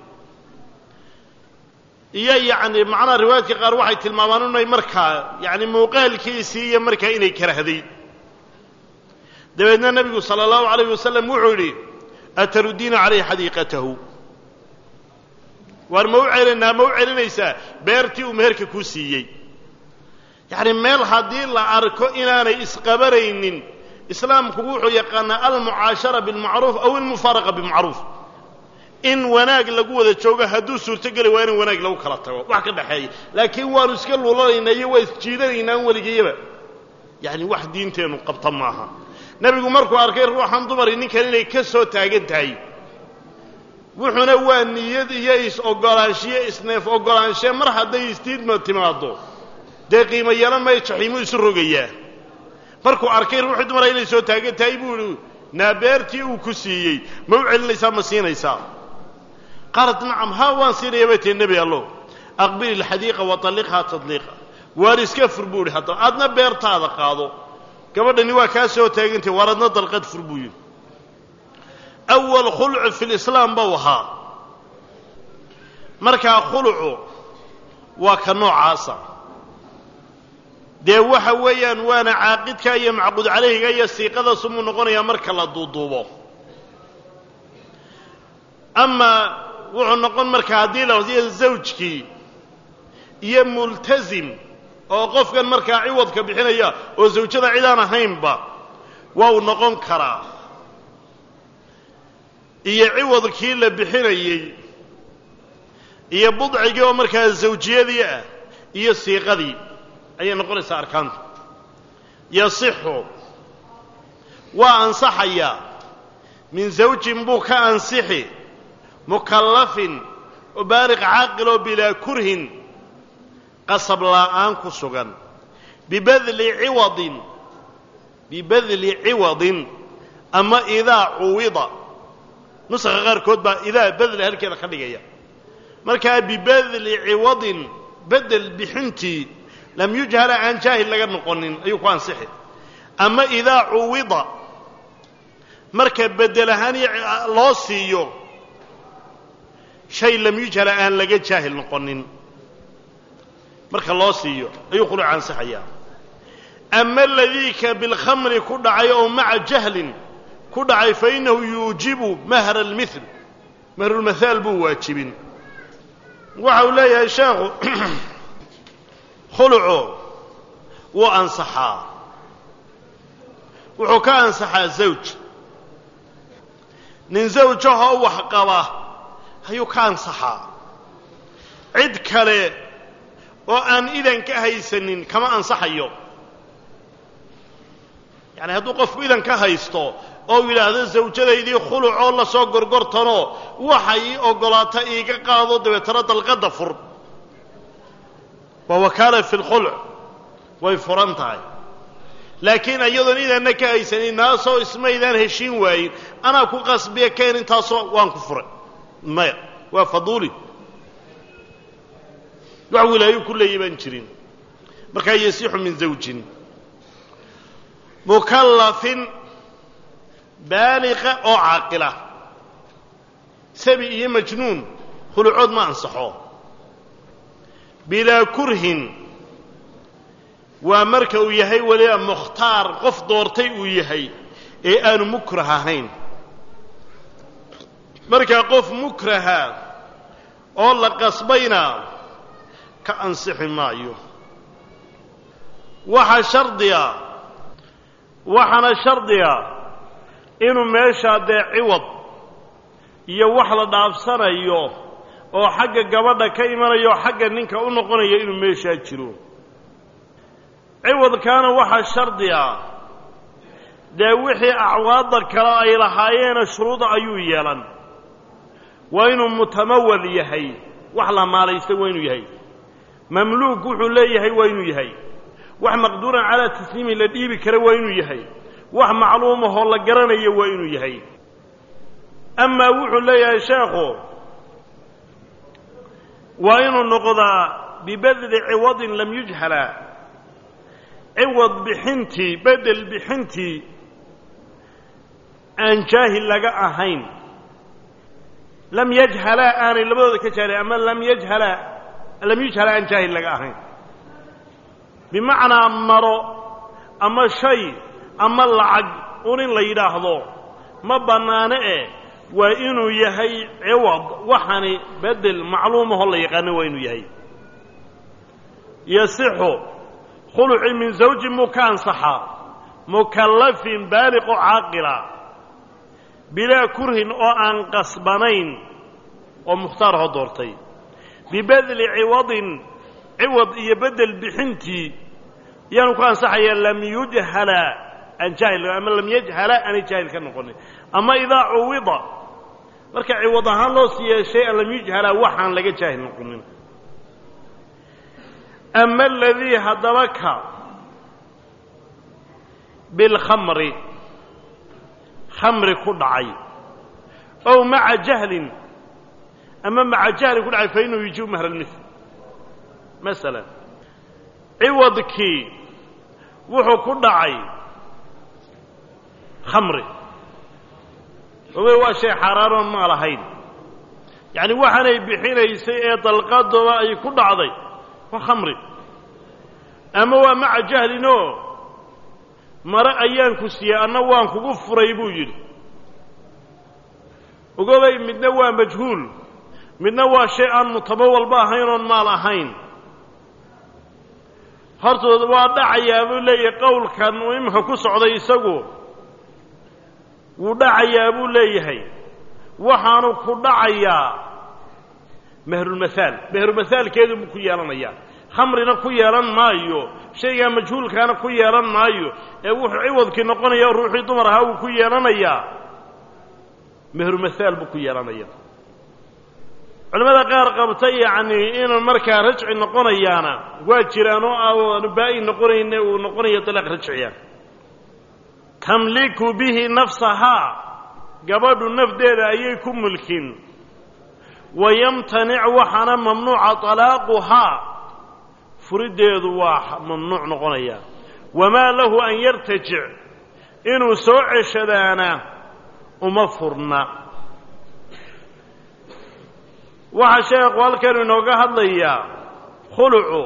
iyo yacni macnaha riwaayadka qaar waxay tilmaamaan inay markaa yacni muuqaalkiisii iyo markaa inay karahday dabeedna nebigu sala allahu calayh wasalam wuxuu yidhi atarudiina calayhi xadiiqatahu waar ma u celinaa ma u celinaysaa beertii uu meherka kuu siiyey yacni meel haddii la arko inaanay isqabanaynin islaamku wuxuu yaqaanaa almucaashara bilmacruuf aw almufaaraqa bimacruuf in wanaag lagu wada joogo hadduu suurtogeli waa in wanaag lagu kala tago wax ka dhexeeya laakiin waanu iska lulanaynaa iyo waa isjiidanaynaa an weligayaba yacni wax diinteennu qabta maaha nebigu markuu arkay ruuxan dumari ninkan inay ka soo taagan tahay wuxuuna waa niyad iyo is-ogolaanshiyo isneef ogolaanshe mar hadday istiidma timaaddo dee qiimo yeelan maya jaxiimuu isu rogayaa markuu arkay ruuxii dumara inay soo taagan tahay buu ihi naabeertii uu ku siiyey ma u celinaysaa ma siinaysaa qaalat nacam haa waan siinaya bay tihi nebi allow aqbili ilxadiiqa wa talliqhaa tadliiqa waar iska fur buu ihi haddaba aadna beertaada qaado gabadhani waa kaa soo taagantay waar adna dalqad fur buu yidhi awal khuluc fi lislaam bau ahaa markaa khulucu waa ka noocaasa dee waxa weeyaan waana caaqidka iyo macquud calayhiga iyo siiqada sumuu noqonayaa marka la duuduubo amaa wuxuu noqon marka haddii la wasiya zawjkii iyo multasim oo qofkan markaa ciwadka bixinaya oo zawjada cidaan ahaynba waa uu noqon karaa iyo ciwadkii la bixinayey iyo budcigii oo markaa zawjiyadii ah iyo siiqadii ayay noqonaysaa arkaantu yasixu waa ansaxayaa min zawjin buu ka ansixi mukallafin oo baaliq caaqiloo bilaa kurhin qasab laa'aan ku sugan bibadli ciwadin bibadli ciwadin ama idaa cuwida nusaqa qaarkood baa idaa badla halkeeda ka dhigaya markaa bibadli ciwadin bedel bixintii lam yujhala aan jaahil laga noqonin ayuu ku ansixi ama idaa cuwida marka bedel ahaan loo siiyo shay lam yujhala aan laga jaahil noqonin marka loo siiyo ayuu khuluc ansixayaa ama aladiika bilkhamri ku dhacay oo maca jahlin ku dhacay fa innahu yuujibu mahra almithl mahrulmathaal buu waajibin waxa uu leeyahay sheekhu khulucu wuu ansaxaa wuxuu ka ansaxaa zawj nin zawjahoo wax qaba ayuu ka ansaxaa cid kale oo aan idan ka haysanin kama ansaxayo yacani hadduu qofku idan ka haysto oo yidhaahdo zawjadaydii khulucoo la soo gorgortanoo waxay ii oggolaata iiga qaado dabeetana dalqadda fur waa wakaala fi lkhuluc way furan tahay laakiin iyadoon idanna ka haysanin naasoo ismaydaan heshiin waayin anaa ku qasbiya keen intaasoo waan ku furay maya waa faduuli wax wilaayo ku leeya baan jirin markaa yasixu min zawjin mukallafin baaliqa oo caaqila sabi iyo majnuun khulucood ma ansaxo bilaa kurhin waa marka uu yahay weliba mukhtaar qof doortay uu yahay ee aanu mukrah ahayn markaa qof mukraha oo la qasbayna ka ansixi maayo waxaa shardiga waxaana shardiga inuu meeshaa dee ciwad iyo wax la dhaafsanayo oo xagga gabadha ka imanayo xagga ninka u noqonaya inuu meeshaa jiro ciwadkaana waxaa shardi ah dee wixii acwaadda kale ay lahaayeena shuruuda ayuu yeelan waa inuu mutamawal yahay wax la maalaysta waa inuu yahay mamluuk wuxuu leeyahay waa inuu yahay wax maqduuran calaa tasliimi la dhiibi kara waa inuu yahay wax macluumahoo la garanayo waa inuu yahay amaa wuxuu leeyahay sheekhu waa inuu noqdaa bibedli ciwadin lam yujhala ciwad bixintii bedel bixintii aan jaahil laga ahayn lam yajhalaa aanay labadooda ka jaahil ama lam yajhala lam yujhala aan jaahil laga ahayn bimacnaa maro ama shay ama lacag un in la yidhaahdo ma bannaano eh waa inuu yahay ciwad waxani bedel macluumahoo la yaqaano waa inuu yahay yasixu khuluci min zawjin muu ka ansaxaa mukallafin baaliqo caaqila bilaa kurhin oo aan qasbanayn oo mukhtaarahoo doortay bibedli ciwadin ciwad iyo bedel bixintii yaanu ku ansaxaya lam yujhala aan jaahil ama lam yajhala aanay jaahil ka noqonin ama idaa cuwida marka ciwad ahaan loo siiya shay-an lam yujhala waxaan laga jaahil noqonin ama aladii haddaba ka bilkhamri khamri ku dhacay ow maca jahlin ama maca jahlin ku dhacay fa inuu yujibu mahra lmil masalan ciwadkii wuxuu ku dhacay khamri oge waa shay xaaraanoon maa lahayn yacni waxaanay bixinaysay ee dalqadooda ay ku dhacday waa khamri ama waa maca jahlinoo mare ayaan ku siiyey anna waan kugu furay buu yidhi ogobay midna waa majhuul midna waa shay aan mutamawalba ahayn oon maal ahayn hortooda waa dhacayaa buu leeyahay qowlkan uu iminka ku socday isagu wuu dhacayaa buu leeyahay waxaanu ku dhacayaa mehrulmahaal mehrulmahaalkeedu buu ku yeelanayaa khamrina ku yeelan maayo shaygaa majhuulkaana ku yeelan maayo ee wuxuu ciwadkii noqonaya ruuxii dumar ahaa wuu ku yeelanayaa mehrulmahaal buu ku yeelanaya culimmada qaar qabta yacnii inuu markaa rajci noqonayaana waa jiraan oo aanu baa'i noqonayne uu noqonayo dalaaq rajciya tamliku bihi nafsahaa gabadhu nafdeeda ayay ku mulkin wayamtanic waxaana mamnuuca talaaquhaa furiddeedu waa mamnuuc noqonaya wamaa lahu an yartajic inuu soo ceshadaana uma furna waxaa sheekhu halkanu inooga hadlayaa khulucu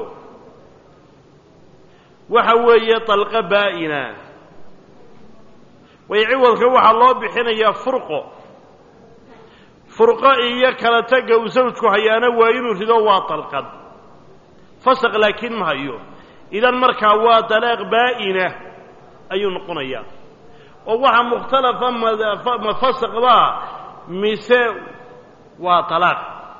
waxa weeye dalqa baa'ina way ciwadka waxaa loo bixinayaa furqo furqo iyo kala tagga uu sawjku hayaana waa inuu rido waa dalqad fasaq laakiin ma hayo idan markaa waa dalaaq baa'ina ayuu noqonayaa oo waxaa mukhtalafa ma fasaqbaa mise waa talaaq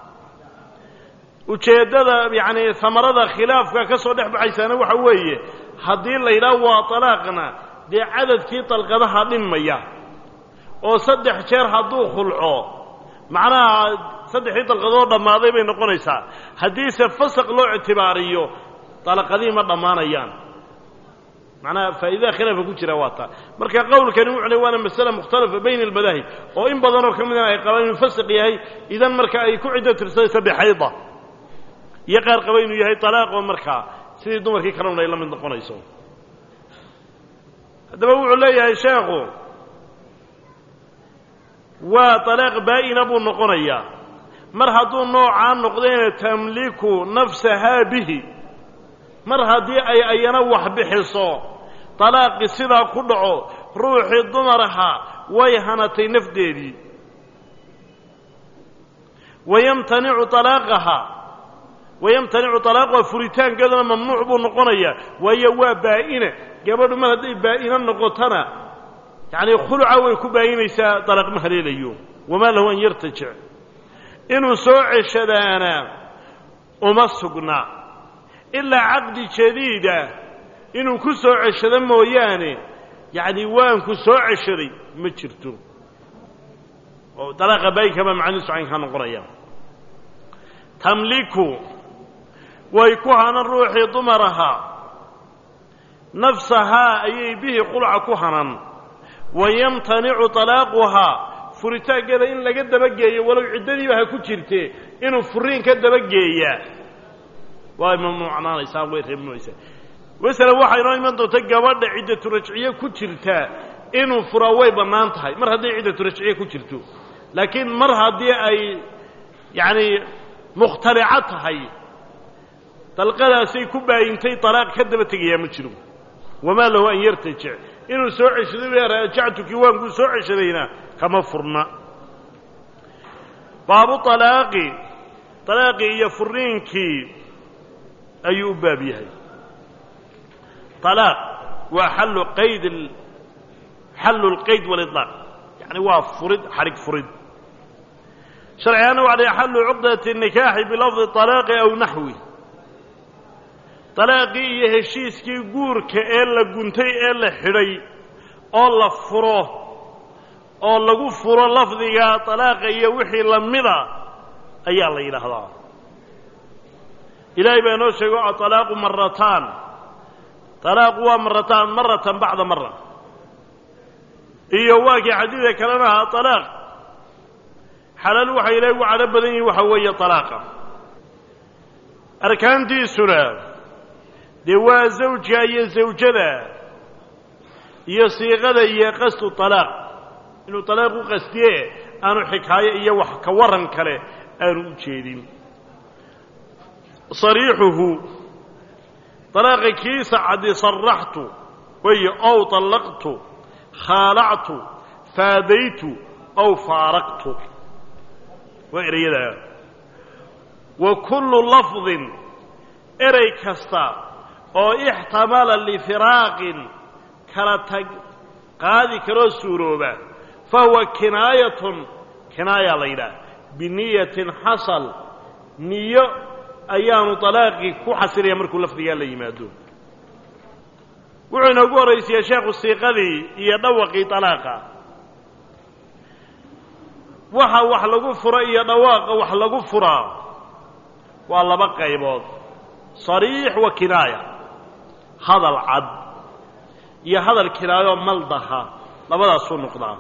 ujeeddada yacni hamarada khilaafka ka soo dhex baxaysaana waxa weeye haddii la yidhaah waa talaaqna dee cadadkii dalqadaha dhinmaya oo saddex jeer hadduu khulco macnaha saddexdii dalqadood dhammaaday bay noqonaysaa haddiise fasaq loo ictibaariyo dalaqadihii ma dhammaanayaan macnaha faa'iidada khilaafa ku jira waa taa marka qowlkani wuxu le waana masale mukhtalafa bayna almadaahib oo in badanoo ka midana ay qabaan inuu fasaq yahay idan marka ay ku ciddo tirsadaysa bixayda iyo qaar qaba inuu yahay talaaqoo markaa sidii dumarkii kalena ay la mid noqonayso haddaba wuxuu leeyahay sheekhu waa talaaq baa'ina buu noqonayaa mar hadduu noocaa noqdayna tamliku nafsahaa bihi mar haddii ay ayana wax bixiso talaaqi sidaa ku dhaco ruuxii dumaraha way hanatay nafdeedii wayamtanicu talaaqaha wayamtanicu talaaquha furitaankeeduna mamnuuc buu noqonayaa waayo waa baa'ina gabadhu mar hadday baa'ina noqotona yacnii khuluca way ku baayinaysaa dalaq ma haleelayo wamaa lahu an yartajic inuu soo ceshadaana uma sugna ilaa caqdi jadiida inuu ku soo ceshado mooyaane yacni waanku soo ceshaday ma jirto oo dalaaqa baaynkaba macnihiisu caynkaa noqonaya tamliku way ku hanan ruuxii dumar ahaa nafsahaa ayay bihi qulca ku hanan wayamtanicu talaaquhaa furitaankeeda in laga dabageeyo walow ciddadiiba ha ku jirte inuu furiin ka dabageeyaa way mamnuucnaanaysaa way reebmaysaa masalan waxaa inoo iman doonta gabadha ciddatu rajciye ku jirtaa inuu furaa way bannaan tahay mar hadday ciddatu rajciye ku jirto laakiin mar haddii ay yacni mukhtalico tahay dalqadaasay ku baayintay talaaq ka daba tegayaa ma jiro wamaa lahu an yartajic inuu soo ceshaday raajactukii waankuu soo ceshadayna kama furna baabu alaaqi alaaqii iyo furiinkii ayuu u baab yahay alaaq waa xallu qayd xallu lqayd waliطlaaq yani waa furid xadhig furid sharcigaana waxa la xallu cuqdati الnikaaxi bilafdi طalaaqi aw naxwi طalaaqii iyo heshiiskii guurka ee la guntay ee la xidhay oo la furo oo lagu furo lafdiga طalaaqa iyo wixii lamida ayaa la yidhaahdaa ilaahay baa inoo sheego aطalaaqu marataan طalaaqu waa marataan maratan bacda mara iyo waa kii xadiida kalena ahaa طalaaq xalaal waxa ilahay ugu cadho badan yihin waxa weeye طalaaqa arkaantiisuna dee waa zawjka iyo zawjada iyo siiqada iyo qasdu طalaaq inuu طalaaq u qastiye aanu xikaayo iyo wax ka waran kale aanu u jeedin صariixuhu طalaaqa kiisa caddi صaraxtu weeye ow طallaqtu khaalactu faadaytu ow faaraqtu waa erayadaa wa kullu lafdin erey kasta oo ixtamala lifiraaqin kala tag qaadi karoo suurooba fa huwa kinaayatun kinaaya la yidhaah biniyatin xasal niyo ayaanu طalaaqii ku xasilaya markuu lafdigaa la yimaado wuxuu inoogu horraysiyaa sheekhu siiqadii iyo dhawaqii طalaaqa waxa wax lagu furo iyo dhawaaqa wax lagu furaa waa laba qaybood صariix wa kinaaya hadal cad iyo hadal kinaayoo maldaha labadaasuu noqdaa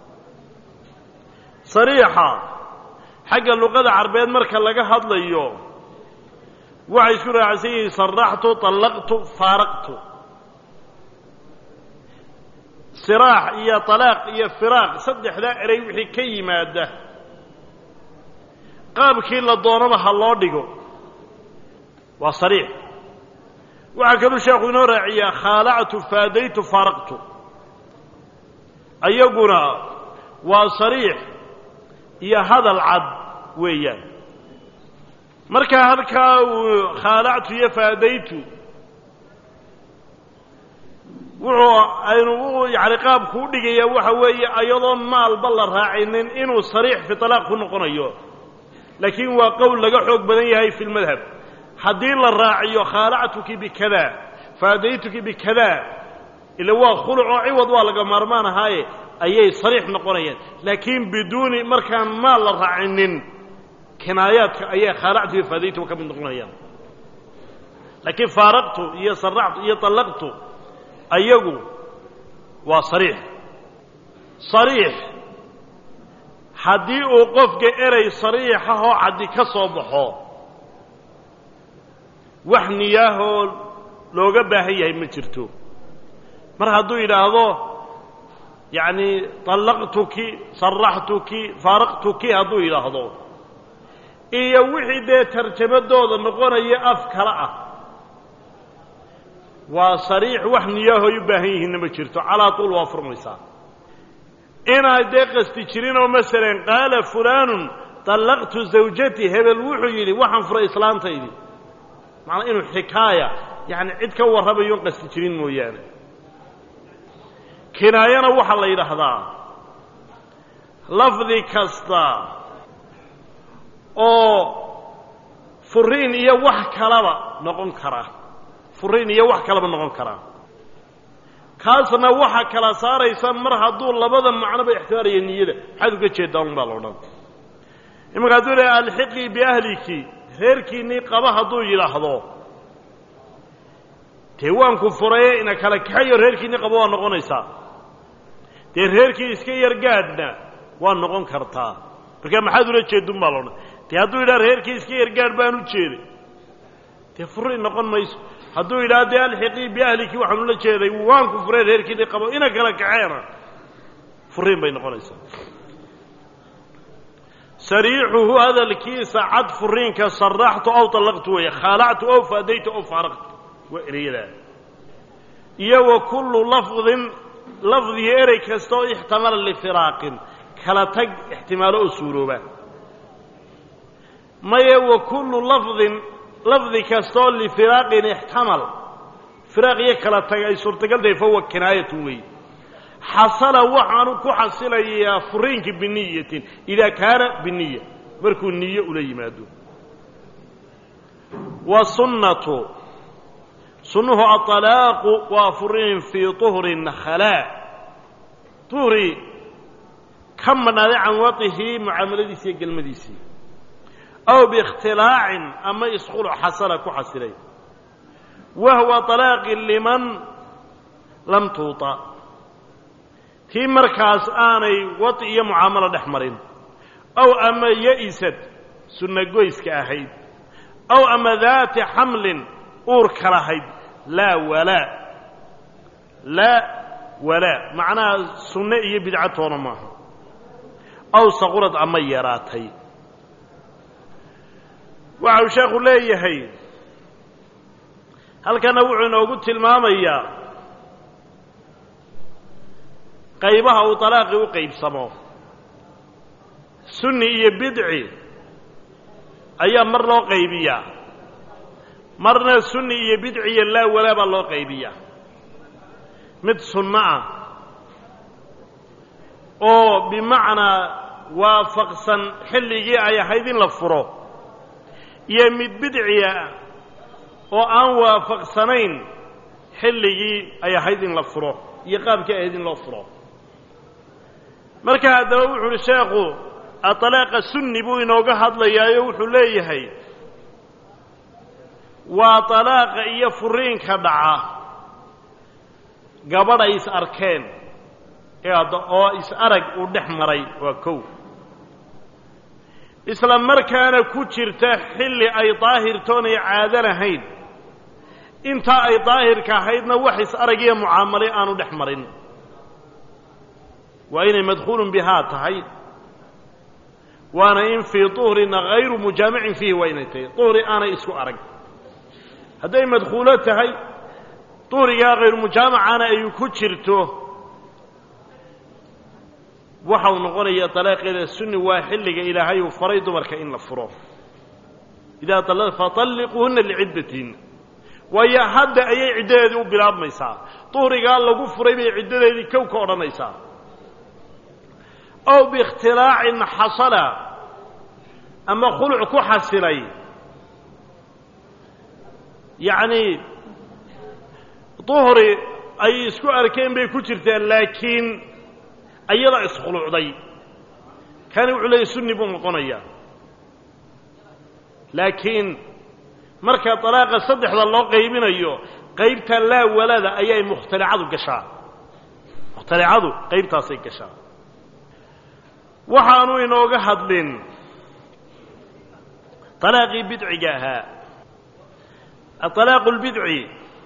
sariixa xagga luqada carbeed marka laga hadlayo waxay isku raacsan yihiin saraxtu طallaqtu faaraqtu siraax iyo طalaaq iyo firaaq saddexdaa erey wixii ka yimaada qaabkii la doonaba ha loo dhigo waa sariix waxaa kaluu sheekhu inoo raaciyaa khaalactu faadaytu faaraqtu ayaguna waa sariix iyo hadal cad weeyaan markaa halkaa uu khaalactu iyo faadaytu wuxuu aynu u yani qaabku u dhigaya waxa weeye ayadoon maalba la raacinin inuu sariix fi talaaq ku noqonayo laakiin waa qowl laga xoog badan yahay fi lmadhab haddii la raaciyo khaalactuki bikada faadaytuki bikada ila waa khuluc oo ciwad waa laga maarmaan ahaaye ayay sariix noqonayaan laakiin biduuni markaan maal la raacinin kinaayaadka ayay khaalactu iyo faadaytuba ka mid noqonayaan laakiin faaraqtu iyo saractu iyo طallaqtu ayagu waa sariix sariix haddii uu qofka erey sariixahoo caddi ka soo baxo wax niyaahoo looga baahan yahay ma jirto mar hadduu yidhaahdo yacni طallaqtuki saraxtuki faaraqtuki hadduu yidhaahdo iyo wixii dee tarjamadooda noqonaya af kale ah waa sariix wax niyaahoy u baahan yihiinna ma jirto calaa tuul waa furmaysaa inaad dee qasti jirin oo masalan qaala fulaanun طallaqtu zawjati hebel wuxuu yidhi waxaan furay islaantaydi macnaa inuu xikaaya yacni cid ka warramayoon qasti jirin mooyaane kinaayana waxaa la yidhaahdaa lafdi kasta oo furiin iyo wax kalaba noqon kara furiin iyo wax kalaba noqon kara kaasna waxaa kala saaraysa mar hadduu labada macnoba ixtimaaraya niyada maxaad uga jeedaa un baa la odhan imanka hadduu leehay alxiqii biahliki reerkiinnii qaba hadduu yidhaahdo dee waanku furaye ina kala kaxayo reerkiinnii qaba waa noqonaysaa dee reerkii iska yargaadhna waa noqon kartaa marka maxaad ula jeedun baa la odhan dee hadduu yidhaha reerkii iska yargaadh baan u jeeday dee furi noqon mayso hadduu yidhaha dee alxiqii biahliki waxaan ula jeeday waanku furay reerkiinnii qabo ina kala kaxeena furiin bay noqonaysaa sariixuhu hadalkiisa cad furiinka saraxtu aw طallaqtu weeye khaalactu aw faadaytu aw faaraqtu waa ereyadaa iyo wa kullu lafdin lafdiga erey kasta oo ixtamala lifiraaqin kala tag ixtimaalo oo suurooba maye wa kullu lafdin lafdi kastaoo lifiraaqin ixtamal firaaq iyo kala tag ay suurtagal tahay fahuwa kinaayatun weeye xasala waxaanu ku xasilayaa furiinka biniyatin idaa kaana biniya markuu niyo ula yimaado wa sunnatu sunnuhu aطalaaqu waa furiin fii طuhrin khalaa tuhri ka madhnaaday can waطihi mucaamaladiisi iyo gelmadiisii aw biikhtilaacin ama isquluc xasala ku xasilay wahwa طalaaqi liman lam tuuطa tii markaas aanay wadi iyo mucaamalo dhex marin aw ama ya-isad sunna goyska ahayd aw ama daati xamlin uurka lahayd laa walaa laa walaa macnaha sunne iyo bidcatoona maaha aw saqurad ama yaraatay waxa uu sheekhu leeyahay halkana wuxuu inoogu tilmaamayaa qaybaha uu talaaqi u qaybsamo sunni iyo bidci ayaa mar loo qaybiyaa marna sunni iyo bidci iyo laa walaa baa loo qaybiyaa mid sunno ah oo bimacnaa waafaqsan xilligii ay ahayd in la furo iyo mid bidciya oo aan waafaqsanayn xilligii ay ahayd in la furo iyo qaabkii ahayd in loo furo marka haddaba wuxu uhi sheekhu aطalaaqa sunni buu inooga hadlayaayo wuxuu leeyahay waa طalaaqa iyo furiinka dhaca gabadh ay is arkeen oo is arag uu dhex maray waa kow isla markaana ku jirta xilli ay daahirtoonay caado lahayn intaa ay daahirka ahaydna wax is arag iyo mucaamalay aanu dhex marin waa inay madkhuulun bihaa tahay waana in fii طuhrina hayru mujaamicin fiihi waa inay tahay uhri aanay isku arag hadday madkhuulo tahay duhrigaa hayru mujaamacana ay ku jirto waxau noqonayaa طalaaqeeda sunni waa xilliga ilaahay uu faray dumarka in la furo idaa faطalliquuhuna liciddatihin waayo hadda ayay ciddadeedii u bilaabmaysaa duhrigaa lagu furay bay ciddadeedii kow ka odhanaysaa ow biikhtilaacin xasala ama khuluc ku xasilay yacnii duhri ay isku arkeen bay ku jirtaan laakiin ayada iskhulucday kani wuxuu leeyay sunni buu noqonayaa laakiin marka dalaaqa saddexda loo qaybinayo qaybta laa walada ayay mukhtalicadu gashaa mukhtalicadu qaybtaasay gashaa waxaanu inooga hadlin طalaaqii bidciga ahaa aطalaaqu اlbidci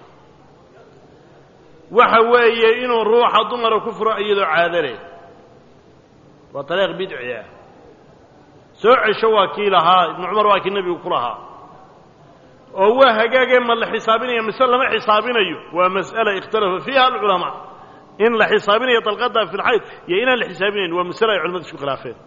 waxa weeye inuu ruuxa dumara ku furo iyadoo caado leh waa طalaaq bidci ah soo cesho waa kii lahaa ibnu cumar waa kii nebigu ku lahaa oo waa hagaagee ma la xisaabinaya mise lama xisaabinayo waa mas'ala ikhtalafa fiiha alculamaa in la xisaabinayo dalqada fi lxayd iyo inaan la xisaabinayn waa masale ay culamadu isku khilaafeen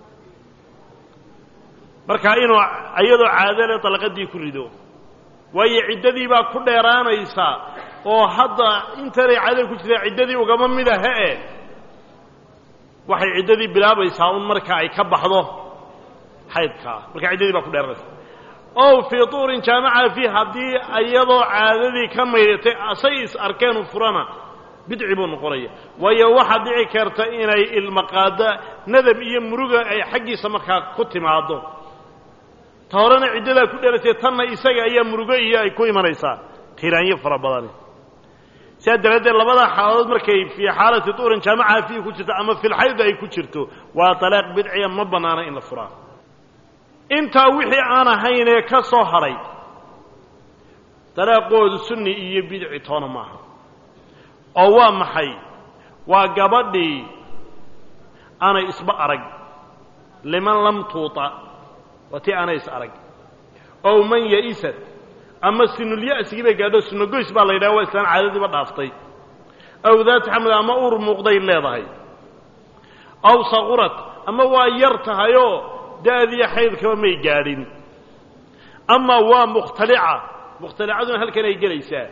marka inuu iyadoo caadale dalqadii ku rido waayo ciddadii baa ku dheeraanaysaa oo hadda intanay caadada ku jirtaa ciddadii ugama mid ahe e waxay ciddadii bilaabaysaa un marka ay ka baxdo xaydkaa marka ciddadii baa ku dheeranaysa ow fii tuurin jaamaca fii haddii iyadoo caadadii ka maydhatay asay is arkeenu furana bidci buu noqonaya waayo waxaa dhici karta inay ilmaqaada nadab iyo muruga ay xaggiisa markaa ku timaaddo ta horena ciddadaa ku dheeratay tanna isaga ayaa murugo iyo ay ku imanaysaa tiraanyo fara badani sidaa daraaddeed labadaa xaaladood markay fii xaalati tuurin jaamaca fiihi ku jirto ama filxayd ay ku jirto waa talaaq bidciya ma bannaana in la furaa intaa wixii aan ahayn ee ka soo hadhay dalaaqoodu sunni iyo bidci toona maaha oo waa maxay waa gabadhii aanay isba arag liman lam tuuta waa tii aanay is arag ow man ya'isad ama sinulya'sigii bay gaadho sunogoys baa la yidhaha waa islaan caadadiiba dhaaftay aw daati xamli ama uur muuqday leedahay aw saqurad ama waa yar tahayoo da'diya xaydkaba may gaadhin ama waa mukhtalica mukhtalicaduna halkan ay gelaysaa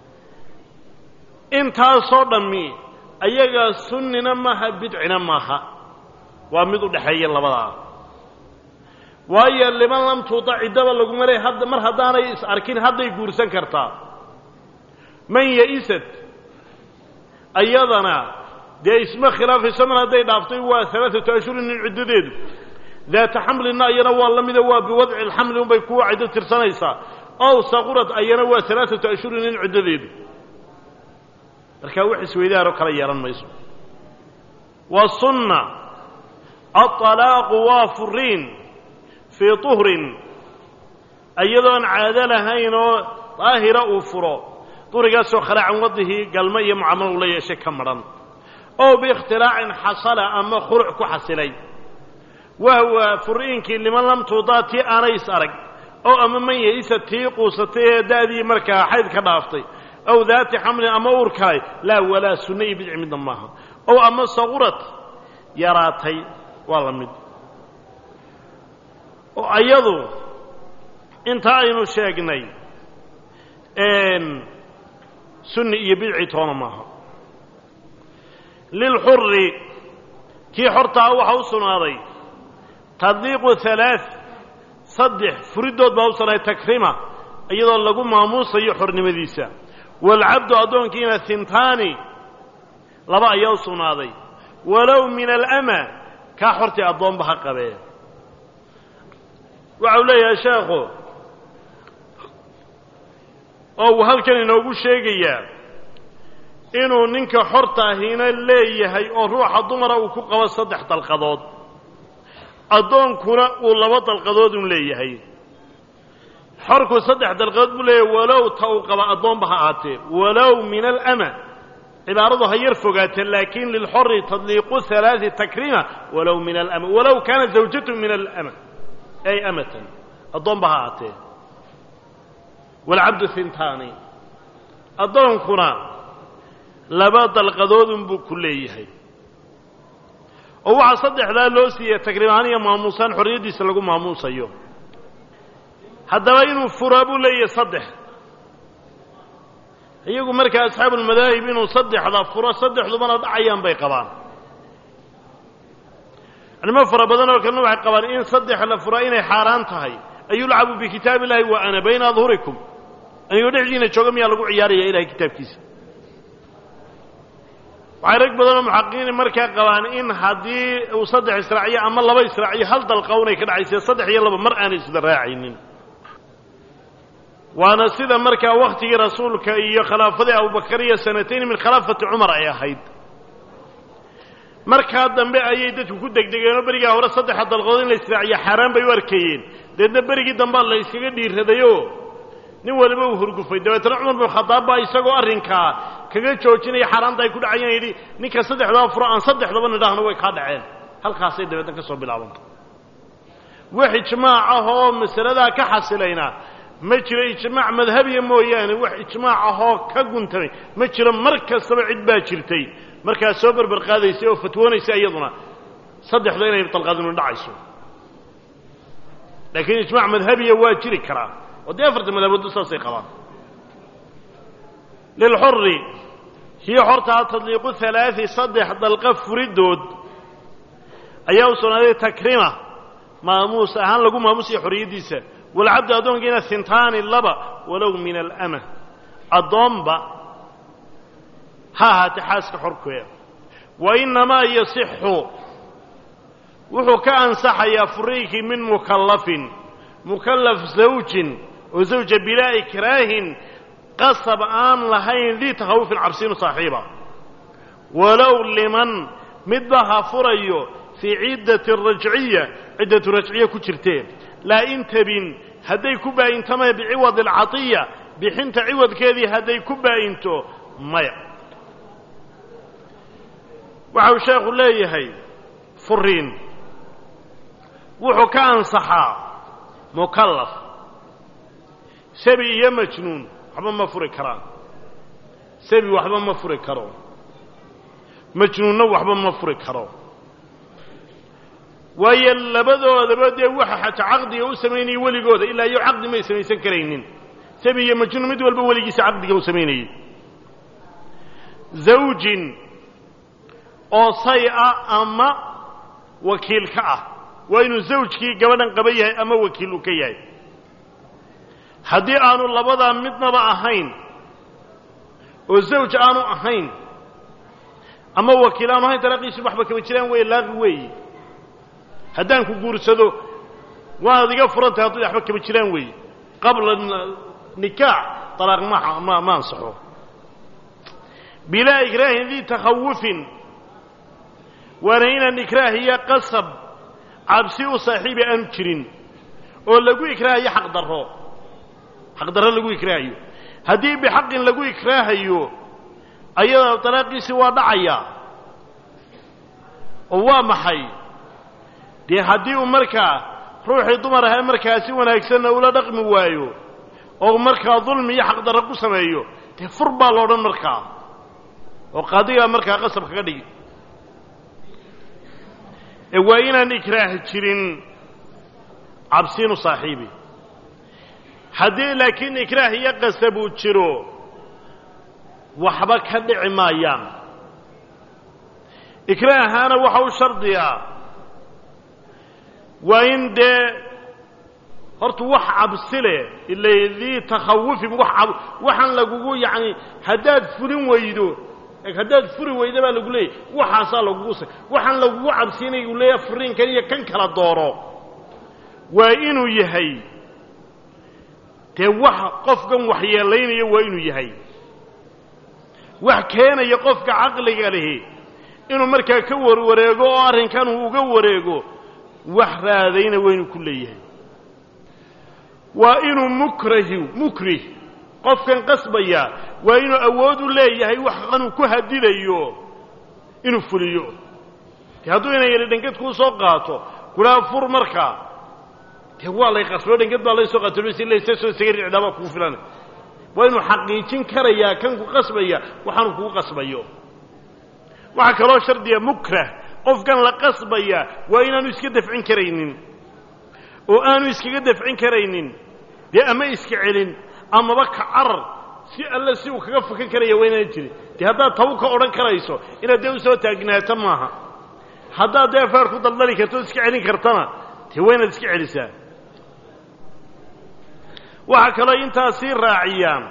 intaasoo dhammi ayagaa sunnina maaha bidcina maaha waa mid u dhexeeya labadaa waayo liman lam tuuta ciddaba laguma leey hadda mar haddaanay is arkin hadday guursan kartaa man ya'isad ayadana dee isma khilaafayso mar hadday dhaaftay waa alaaatu ashhurin in ciddadeedu daata xamlina ayana waa la mida waa biwadci alxamli unbay kuwa ciddo tirsanaysaa ow saqurad ayana waa alaaatu ashhurin in ciddadeedu markaa wax isweydaaroo kala yeehan mayso wa sunna aطalaaqu waa furiin fii tuhrin iyadoon caado lahayn oo daahira uu furo durigaasoo khalaacan wadihii galmo iyo mucaamalo ula yeeshay ka madhan ow biikhtilaacin xasala ama khuluc ku xasilay wahwa furiinkii liman lam tuudaa tii aanay is arag oo ama man yaisa tii quusatay ee da'dii markaa xayd ka dhaaftay ow daati xamlin ama uur kalay laa walaa sunna iyo bidci midna maaha ow ama saqurad yaraatay waa la mid oo ayadu inta aynu sheegnay sunni iyo bidci toona maaha lilxuri kii xortaa waxaa u sugnaaday tadliiqu halaa saddex furiddood baa u sugnaaday takrima iyadoo lagu maamuusayo xornimadiisa waalcabdu addoonkiina hintaani laba ayaa u sugnaaday walow min alama kaa xortii addoonba ha qabee waxa uu leeyahay sheekhu oo uu halkan inoogu sheegayaa inuu ninka xortaahiina leeyahay oo ruuxa dumara uu ku qabo saddex dalqadood addoonkuna uu laba dalqadood un leeyahay xorku saddex dalqadood buu leeyahay walow ta uu qaba addoonba ha ahaatee walow min alama cibaaradu ha yar fogaatee laakin lilxori tadliiqu halaai takrima walow min alama walow kaana zawjatu min alama ay amatan addoonba ha ahaatee waalcabdu hintaani addoonkuna laba dalqadoodun buu ku leeyahay oo waxaa saddexdaa loo siiyey takriimahaan iyo maamuusaan xorriyaddiisa lagu maamuusayo haddaba inuu furaa buu leeyahay saddex iyagu markaa asxaabulmadaahib inuu saddexda furo saddexdubana dhacayaan bay qabaan culimo fara badan oo kalena waxay qabaan in saddex la furaa inay xaaraan tahay an yulcabu bikitaabi illahi wa ana bayna adhurikum anigoo dhexdiina jooga miyaa lagu ciyaaraya ilahay kitaabkiisa waxay rag badanoo muxaqiqiini markaa qabaan in haddii uu saddex israaciyo ama laba israaciyo hal dalqawnay ka dhacayse saddex iyo laba mar aanay isda raacaynin waana sida markaa wakhtigii rasuulka iyo khilaafadii abubakar iyo sanatayn min khilaafati cumar ay ahayd markaa dambe ayay dadku ku degdegeen oo berigaa hore saddexa dalqood in la israaciyo xaaraan bay u arkayeen deedna berigii dambea la yskaga dhiiradayoo nin waliba uu hurgufay dabeetna cumar bin khadaab baa isagoo arrinkaa kaga joojinaya xaaraanta ay ku dhacayeen yidhi ninka saddexdaba furo aan saddexdaba nidhaahno way kaa dhaceen halkaasay dabeetna ka soo bilaabanta wax ijmaac ah oo masaladaa ka xasilayna ma jiro ijmaac madhabiya mooyaane wax ijmaac ahoo ka guntamay ma jiro mar kastaba cid baa jirtay markaa soo berber qaadaysay oo fatwoonaysa iyaduna saddexda inay dalqadinu dhacayso laakiin ijmaac madhabiya waa jiri karaa oo dee afarta madhabooddu saasay qabaan lilxuri kii xortaa tadliiqu halaadi saddex dalqa furidood ayaa u sugnaaday takrima maamuus ahaan lagu maamusiya xorriyaddiisa walcabdu addoonkiina hintaani laba walow min alama addoonba ha ahaatee xaaska xorkeeda wa innamaa yasixu wuxuu ka ansaxayaa furiinkii min mukallafin mukallaf zawjin oo zawja bilaa ikraahin qasab aan lahayn dii takhawufin cabsiinu saaxiiba walow liman midba ha furayo fii ciddati rajciya ciddatu rajciya ku jirteen laa in tabin hadday ku baa'intamaya biciwad alcatiya bixinta ciwadkeedii hadday ku baa'into maya waxa uu sheekhu leeyahay furiin wuxuu ka ansaxaa mukallaf sabi iyo majnuun waxba ma furi karaan sabi waxba ma furi karo majnuunna waxba ma furi karo waayo labadoodaba dee waxa xata caqdiga u samaynayay weligooda ilaa iyo caqdi may samaysan karaynin sabi iyo majnuun mid walba weligiisa caqdiga u samaynayay zawjin oo say ah ama wakiil ka ah waa inuu zawjkii gabadhan qaba yahay ama wakiil uu ka yahay haddii aanu labadaa midnaba ahayn oo zawj aanu ahayn ama wakiil aanu ahayn talaaqiisu waxba kaba jiraan weeye laaqi weeye haddaan ku guursado waanaad iga furantahay hadduu waxba kaba jiraan weeye qabla nikaax talaaq ma ma ma ansaxo bilaa ikraahin dii takhawufin waana inaan ikraah iyo qasab cabsi u saaxiibi aanu jirin oo lagu ikraahayo xaq darro xaq darro lagu ikraahayo haddii bixaqin lagu ikraahayo ayada dalaaqiisii waa dhacayaa oo waa maxay dee haddii uu markaa ruuxii dumar ahaa markaa si wanaagsanna ula dhaqmi waayo oo markaa dulmi iyo xaqdarro ku sameeyo dee fur baa la odhan markaa oo qaadigaa markaa qasab kaga dhigi ee waa inaan ikraah jirin cabsiinu saaxiibi haddii laakiin ikraah iyo qasab uu jiro waxba ka dhici maayaan ikraahaana waxa u shardiyaa waa in dee horta wax cabsi leh ila dii takhawufin wax waxaan lagugu yacni haddaad fulin weydo haddaad furi weyda baa lagu leeyahy waxaasaa lagugu sa waxaan lagugu cabsiinaya uu leeyahay furiinkan iyo kan kala dooro waa inuu yahay dee wax qofkan waxyeelaynaya waa inuu yahay wax keenaya qofka caqliga lihi inuu markaa ka warwareego oo arrinkan uu uga wareego wax raadayna waa inuu ku leeyahay waa inuu mukrahi mukrih qofkan qasbaya waa inuu awood u leeyahay wax qanuu ku hadidayo inuu fuliyo dee hadduu ina yidhi dhangad kuu soo qaato kulaa fur markaa dee waa lay qasbo dhangad baa lay soo qaato laysa soo isaga ricdaabaa kugu filan waa inuu xaqiijin karayaa kan ku qasbaya waxaanu kugu qasbayo waxaa kaloo shardiya mukrah qofkan la qasbaya waa inaanu iska dafcin karaynin oo aanu iskaga dafcin karaynin dee ama iska celin amaba ka carar si alle si uu kaga fakan karaya waa inaan jirin dee haddaad tabu ka odhan karayso inaad dee u soo taagnaato maaha haddaad dee feer ku daldali karto o iska celin kartana dee waa inaad iska celisaa waxaa kaloo intaa sii raaciyaan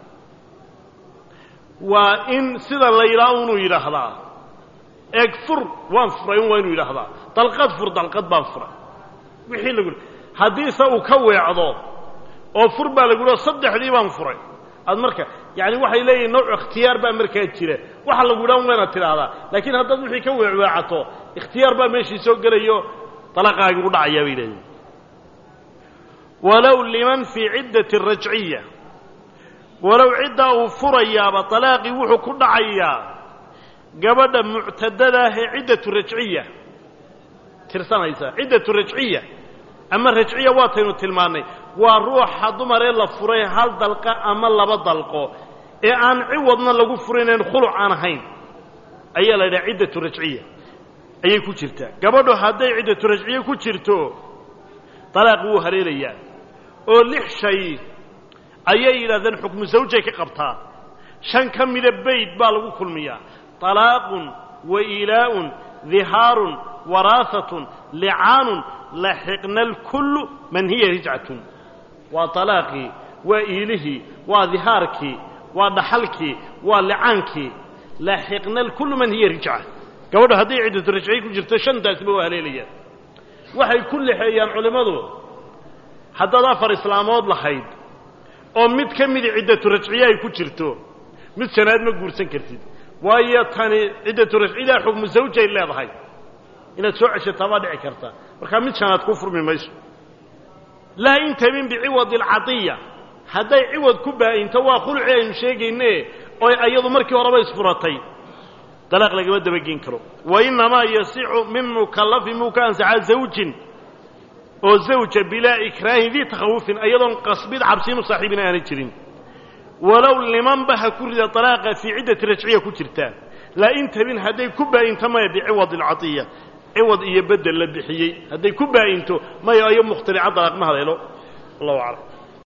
waa in sida la yidhaha unuu yidhaahdaa eeg fur waan furay un waa inuu yidhaahdaa dalqad fur dalqad baan furay wixii lagu haddiise uu ka weecdo oo fur baa lagu yidhaho saddexdii baan furay aad marka yaani waxay leeyihin nooc ikhtiyaar baa markaa jira waxa lagu yidhaha un waynaad tidhaahdaa laakiin haddaad wixii ka weecweecato ikhtiyaar baa meeshii soo gelayo dalaqaagii u dhacayaa bay leeyihin walow liman fii ciddati rajciya walow ciddaa uu furayaaba talaaqii wuxuu ku dhacayaa gabadha muctadada ah ee ciddatu rajciya tirsanaysa ciddatu rajciya ama rajciya waataynu tilmaannay waa ruuxa dumaree la furay hal dalqa ama laba dalqo ee aan ciwadna lagu furinayn khuluc aan ahayn ayaa la yidhaha ciddatu rajciya ayay ku jirtaa gabadhu hadday ciddatu rajciye ku jirto talaaqi wuu haleelayaa oo lix shay ayay yidhahdeen xukmu zawjay ka qabtaa shan ka mida bayd baa lagu kulmiyaa طalaaqun wa ilaa'un dihaarun waraahatun licaanun laxiqna alkullu man hiya rijcatun waa طalaaqii waa iilihii waa dihaarkii waa dhaxalkii waa licaankii laxiqna alkullu man hiya rijca gabadho hadday ciddatu rajciye ku jirto shantaasba waa haleelayaan waxay ku lexeeyaan culimmadu haddaad afar islaamood lahayd oo mid ka mida ciddatu rajciye ay ku jirto mid shanaad ma guursan kartid waayo tani ciddatu rajciyadaa xukmu zawjay leedahay inaad soo ceshataa baa dhici karta markaa mid shanaad ku furmi mayso laa intabin biciwadi alcadiya hadday ciwad ku baa'into waa khuluci aynu sheegayne oo ayadu markii horeba isfuratay dalaaq lagama dabageyn karo wa innamaa yasicu min mukallafin muu ka ansaxaa zawjin oo zawja bilaa ikraahin dii takhawufin ayadoon qasbid cabsiinu saaxiibina aanay jirin walow limanba ha ku rida dalaaqa fii ciddati rajciya ku jirtaa laa intabin hadday ku baa'into maya biciwadi alcadiya ciwad iyo bedel la bixiyey hadday ku baa'into maya ayo mukhtalica dalaaq ma haleelo allahu aclam